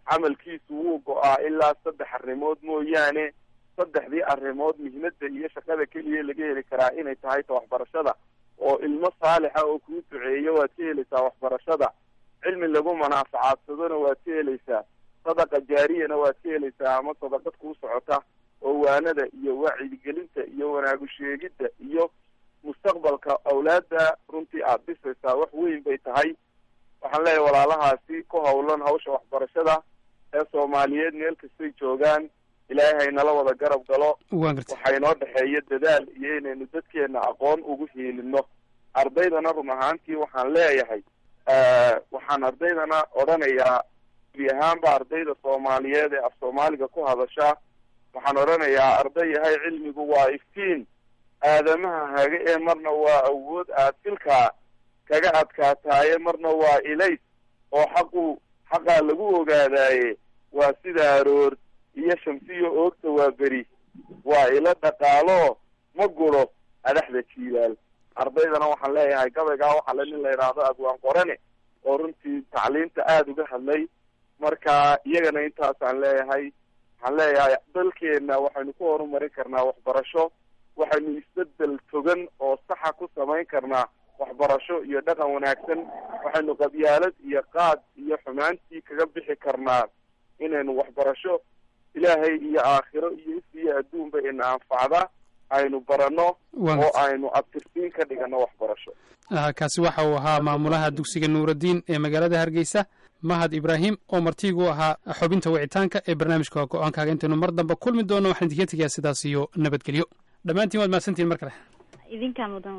camalkiisu wuu go-aa ilaa saddex arrimood mooyaane saddexdii arrimood muhiimadda iyo shaqada keliya laga heli karaa inay tahay ta waxbarashada oo ilmo saalixa oo kuu duceeyo waad ka helaysaa waxbarashada cilmi lagu manaafacaadsadona waad ka helaysaa sadaqa jaariyana waad ka helaysaa ama sadaqad kuu socota oo waanada iyo wacyigelinta iyo wanaagu sheegidda iyo mustaqbalka awlaadda runtii aada dhisaysaa wax weyn bay tahay waxaan leeyahay walaalahaasi ku hawlan hawsha waxbarashada ee soomaaliyeed meel kastay joogaan ilaahay haynala wada garab galo waxaa inoo dhexeeya dadaal iyo inaynu dadkeena aqoon ugu hiilino ardaydana run ahaantii waxaan leeyahay waxaan ardaydana odhanayaa gebi ahaanba ardayda soomaaliyeed ee af soomaaliga ku hadasha waxaan odhanayaa arday yahay cilmigu waa iftiin aadamaha hage ee marna waa awood aad filkaa kaga adkaataaye marna waa ilays oo xaqu xaqaa lagu ogaadaaye waa sida aroor iyo shamsiyo oogta waa beri waa ilo dhaqaalo ma guro adaxda jiilaal ardaydana waxaan leeyahay gabaygaa waxaa le nin la yidhaahdo abwaan qorane oo runtii tacliinta aada uga hadlay marka iyagana intaasaan leeyahay waxaan leeyahay dalkeena waxaynu ku horumarin karnaa waxbarasho waxaynu isbedel togan oo saxa ku samayn karnaa waxbarasho iyo dhaqan wanaagsan waxaynu qabyaalad iyo qaad iyo xumaantii kaga bixi karnaa inaynu waxbarasho ilaahay iyo aakhiro iyo is iyo adduunba ina anfacda aynu barano oo aynu abtirsiin ka dhigano waxbarasho kaasi waxa uu ahaa maamulaha dugsiga nuuraddiin ee magaalada hargeysa mahad ibraahim oo martigu ahaa xubinta wicitaanka ee barnaamijka go-aankaaga intaynu mar dambe kulmi doono waxaan idinka tegayaa sidaas iyo nabadgelyo dhammaantiin waad mahadsantihin mar kale idinkaa mudan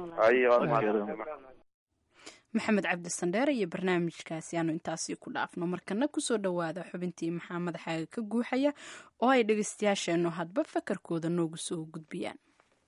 maxamed cabdi sandheere iyo barnaamijkaasi aanu intaasi ku dhaafno markana kusoo dhowaada xubintii maxaa madaxaaga ka guuxaya oo ay dhegeystayaasheennu hadba fakarkooda noogu soo gudbiyaan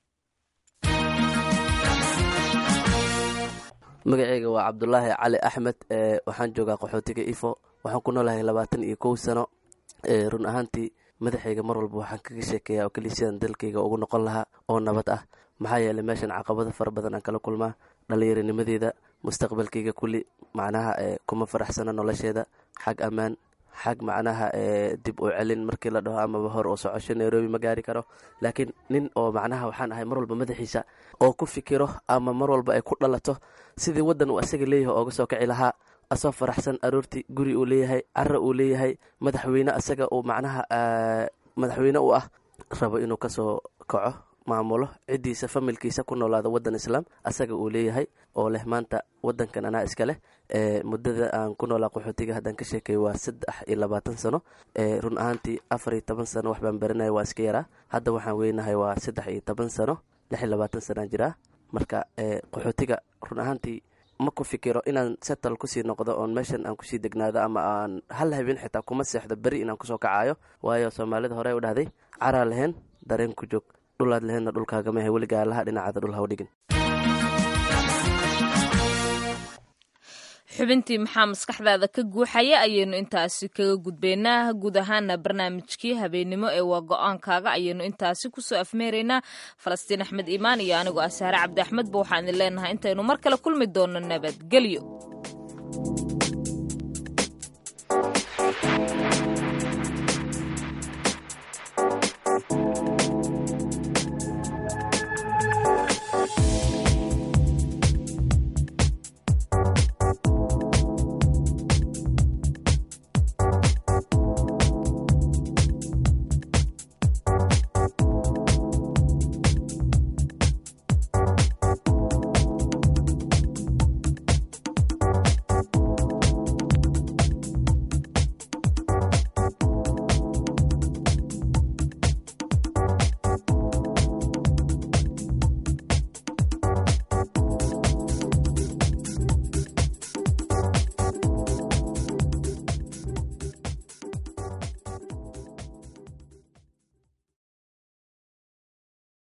magaceyga waa cabdulaahi cali axmed waxaan joogaa qaxootiga ifo waxaan ku noolahay labaatan iyo kow sano run ahaantii madaxayga mar walba waxaan kaga sheekeeyaa oo keliya sidaan dalkayga ugu noqon lahaa oo nabad ah maxaa yeelay meeshan caqabado fara badan aan kala kulmaa dhallinyaranimadeeda mustaqbalkayga kulli macnaha kuma faraxsana nolosheeda xag ammaan xag macnaha dib u celin markii la dhaho amaba hor oo socosho nairobi ma gaari karo laakiin nin oo macnaha waxaan ahay mar walba madaxiisa oo ku fikiro ama mar walba ay ku dhalato sidii waddan uu asaga leeyahay ooga soo kici lahaa asoo faraxsan aroortii guri uu leeyahay cara uu leeyahay madaxweyne asaga uu macnaha madaxweyne u ah rabo inuu kasoo kaco maamulo ciddiisa familkiisa ku noolaada waddan islaam asaga uu leeyahay oo leh maanta waddankan anaa iska leh muddada aan ku noolaa qaxootiga haddaan ka sheekeeyo waa saddex iyo labaatan sano run ahaantii afar iyo toban sano wax baan baranaya waa iska yaraa hadda waxaan weynahay waa saddex iyo toban sano lix iyo labaatan sanaan jiraa marka qaxootiga run ahaantii ma ku fikiro inaan setal kusii noqdo oon meeshan aan kusii degnaado ama aan hal habeen xitaa kuma seexdo beri inaan kusoo kacayo waayo soomaalida hore u dhahday caraa lahayn dareen ku joog dhulaad lahaydna dhulkaagamahe weligaa laha dhinacaada dhul haw dhigin xubintii maxaa maskaxdaada ka guuxaya ayaynu intaasi kaga gudbaynaa guud ahaana barnaamijkii habeennimo ee waa go-aankaaga ayaynu intaasi kusoo afmeeraynaa falastiin axmed iimaan iyo anigoo ah saare cabdi axmedba waxaan idin leenahay intaynu mar kale kulmi doonno nabadgelyo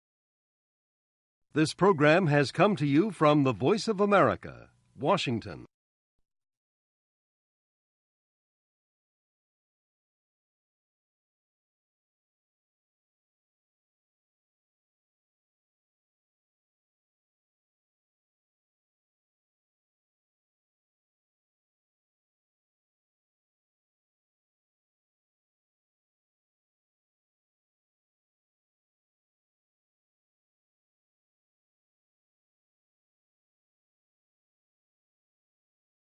This program has come to you from the Voice of America, Washington.